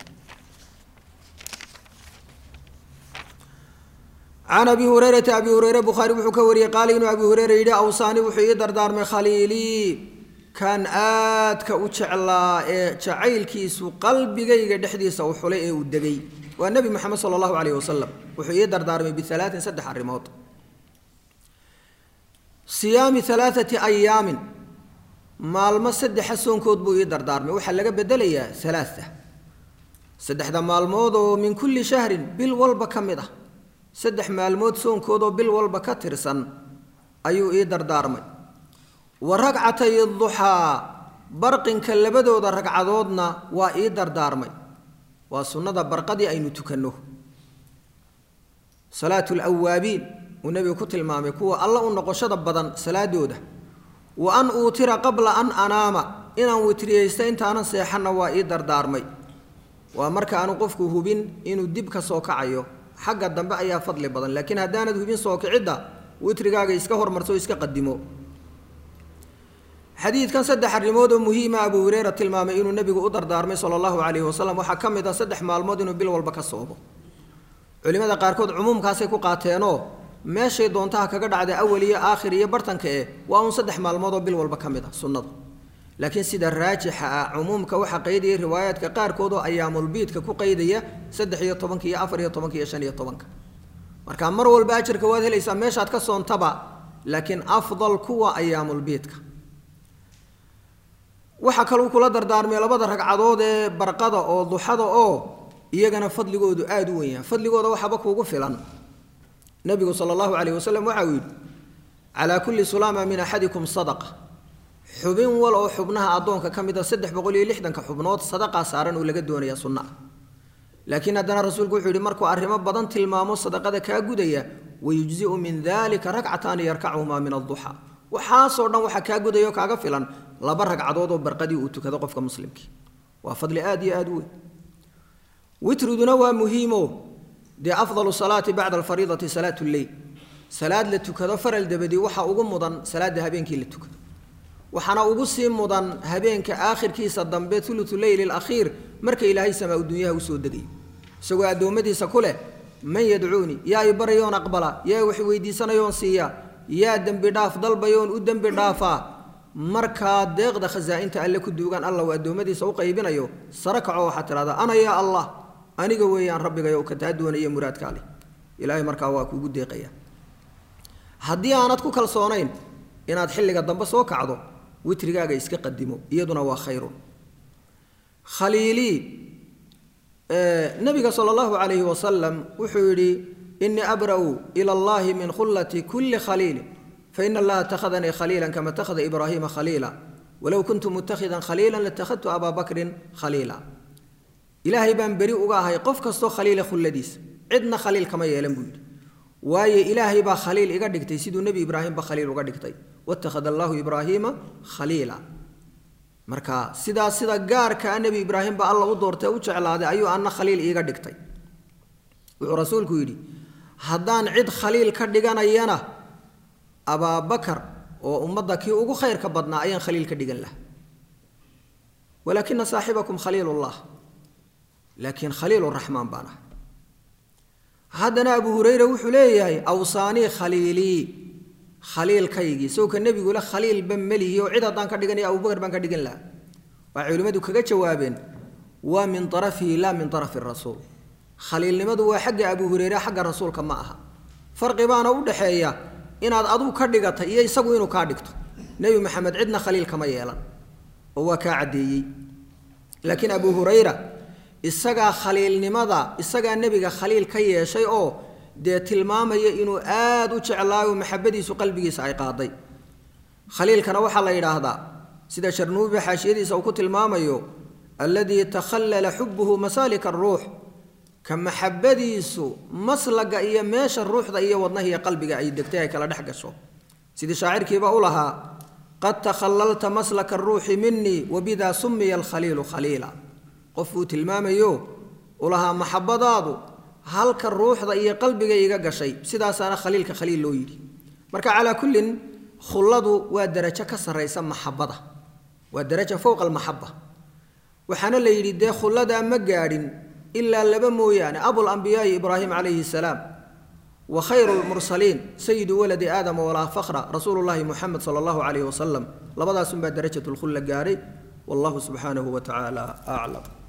can abi hurayrata abi hureyre bukhaari wuxuu ka wariyey qaala inuu abi hureyre yidhi awsaani wuxuu ii dardaarmay khaliilii kan aadka u jeclaa ee jacaylkiisu qalbigayga dhexdiisa u xulay ee uu degay waa nebi moxamed sala allahu calayh wasalam wuxuu ii dardaarmay bialaatin saddex arrimood siyaami alaaati ayaamin maalmo saddexa soonkood buu ii dardaarmay waxaa laga bedelayaa alaaa saddexda maalmood oo min kulli shahrin bil walba ka mid ah saddex maalmood soonkoodoo bil walba ka tirsan ayuu ii dardaarmay wa ragcatay duxaa barqinka labadooda ragcadoodna waa ii dardaarmay waa sunnada barqadii aynu tukanno salaatu lawaabiin uu nebigu ku tilmaamay kuwa alla u noqoshada badan salaadooda wa an uutira qabla an anaama inaan witriyeysta intaanan seexanna waa ii dardaarmay waa marka aanu qofku hubin inuu dib ka soo kacayo xagga dambe ayaa fadli badan laakiin haddaanad hubin soo kicidda witrigaaga iska hormarso o iska qadimo xadiidkan saddex arrimood oo muhiima abuu hureyra tilmaamay inuu nebigu u dardaarmay sala allahu calayhi wasalam waxaa ka mid ah saddex maalmood inuu bil walba ka soomo culimmada qaarkood cumuumkaasay ku qaateenoo meeshay doontaha kaga dhacda awal iyo aakhir iyo bartanka eh waa uun saddex maalmood oo bil walba ka mid ah sunnadu laakiin sida raajixa ah cumuumka waxaa qaydaya riwaayaadka qaarkood oo ayaamulbiidka ku qaydaya saddex iyo tobanka iyo afar iyo tobanka iyo shan iyo tobanka marka mar walba ajarka waad helaysaa meeshaad ka soontaba laakiin afdal kuwa ayaamulbiidka waxaa kaluu kula dardaarmay labada ragcadood ee barqada oo duxada oo iyagana fadligoodu aada u wenyaha fadligooda waxaaba kuugu filan nebigu sala allahu calayh wasalam waxa uu yidhi calaa kulli sulaama min axadikum sadaqa xubin wal oo xubnaha addoonka ka mid a saddex boqol iyo lixdanka xubnood sadaqaa saaran oo laga doonaya sunna ah laakiin haddana rasuulku wuxuu yihi markuu arrimo badan tilmaamo sadaqada kaa gudaya wayujziu min dalika ragcataani yarkachumaa min adduxa waxaasoo dhan waxaa kaa gudaya oo kaaga filan laba ragcadood oo barqadii uu tukado qofka muslimkii waa fadli aada iyo aada u weyn witriduna waa muhiimo dee afdalu salaati bacda alfariidati salaatu lleyl salaad la tukado faral dabadii waxaa ugu mudan salaada habeenkii la tukado waxaana ugu sii mudan habeenka aakhirkiisa dambe ulutu leyli alakhiir marka ilaahay samaa dunyaha usoo degay isagoo addoommadiisa ku leh man yadcuunii yaa i barayoon aqbala yaa wax weydiisanayoon siiya yaa dembi dhaaf dalbayoon u dembi dhaafaa markaa deeqda khasaa'inta alle ku duugan alla uu addoommadiisa u qaybinayo sare kaco waxaad tidhahdaa ana yaa allah aniga weeyaan rabbigayo ka taa doonaya muraadkaa leh ilaahay markaa waa kuugu deeqaya haddii aanad ku kalsoonayn inaad xilliga dambe soo kacdo witrigaaga iska qadimo iyaduna waa khayrun khaliilii nabiga sala allahu calayhi wasalam wuxuu yidhi inii abra'u ila allahi min khullati kulli khaliilin faina allaha itakhadanii khaliila kama itakhada ibraahiima khaliila walow kuntu mutakhidan khaliila latakhadtu abaa bakrin khaliila ilaahay baan beri uga ahay qof kastoo khaliila khulladiisa cidna khaliil kama yeelan buu yidhi waayo ilaahay baa khaliil iga dhigtay siduu nebi ibraahimba khaliil uga dhigtay watakhada allaahu ibraahiima khaliila marka sidaa sida gaarkaa nebi ibraahimba alla u doortay u jeclaaday ayuu anna khaliil iiga dhigtay wuxuu rasuulku yidhi haddaan cid khaliil ka dhiganayana abaabakar oo ummadda kii ugu khayrka badnaa ayaan khaliil ka dhigan laha walaakina saaxibakum khaliilullah laakiin khaliiluraxmaan baan ah haddana abu hureyre wuxuu leeyahay awsaanii khaliilii khaliilkaygii sawka nebigule khaliilba melihi oo cid haddaan ka dhiganaya abubakar baan ka dhigan lahaa waxay culimmadu kaga jawaabeen waa min arafihi laa min arafi rasuul khaliilnimadu waa xagga abu hureyre xagga rasuulka ma aha farqi baana u dhaxeeya inaad aduu ka dhigatay iyo isagu inuu kaa dhigto nebi maxamed cidna khaliil kama yeelan oo waa kaa caddeeyey laakiin abu hurayra isagaa khaliilnimada isagaa nebiga khaliil ka yeeshay oo dee tilmaamaya inuu aada u jeclaayo maxabadiisu qalbigiisa ay qaaday khaliilkana waxaa la yidhaahdaa sida sharnuubi xaashiyadiisa uu ku tilmaamayo alladii takhallala xubuhu masaalika aruux ka maxabadiisu maslaga iyo meesha ruuxda iyo wadnaha iyo qalbiga ay degtay ay kala dhex gasho sidii shaacirkiiba u lahaa qad takhallalta maslaka aruuxi minii wabidaa sumiya alkhaliilu khaliila qof uu tilmaamayo u lahaa maxabadaadu halka ruuxda iyo qalbiga iga gashay sidaasaana khaliilka khaliil loo yidhi marka calaa kullin khulladu waa darajo ka sarraysa maxabada waa daraja fowqa almaxaba waxaana la yidhi dee khulladaa ma gaadhin ilaa laba mooyaane abulambiyaai ibraahim calayhi salaam wa khayru lmursaliin sayidu waladi aadama walaa fakra rasuulu llahi muxamed sala allahu calayhi wasalam labadaasunbaa darajat lkhulla gaadhay wallahu subxaanahu wa tacaala aclam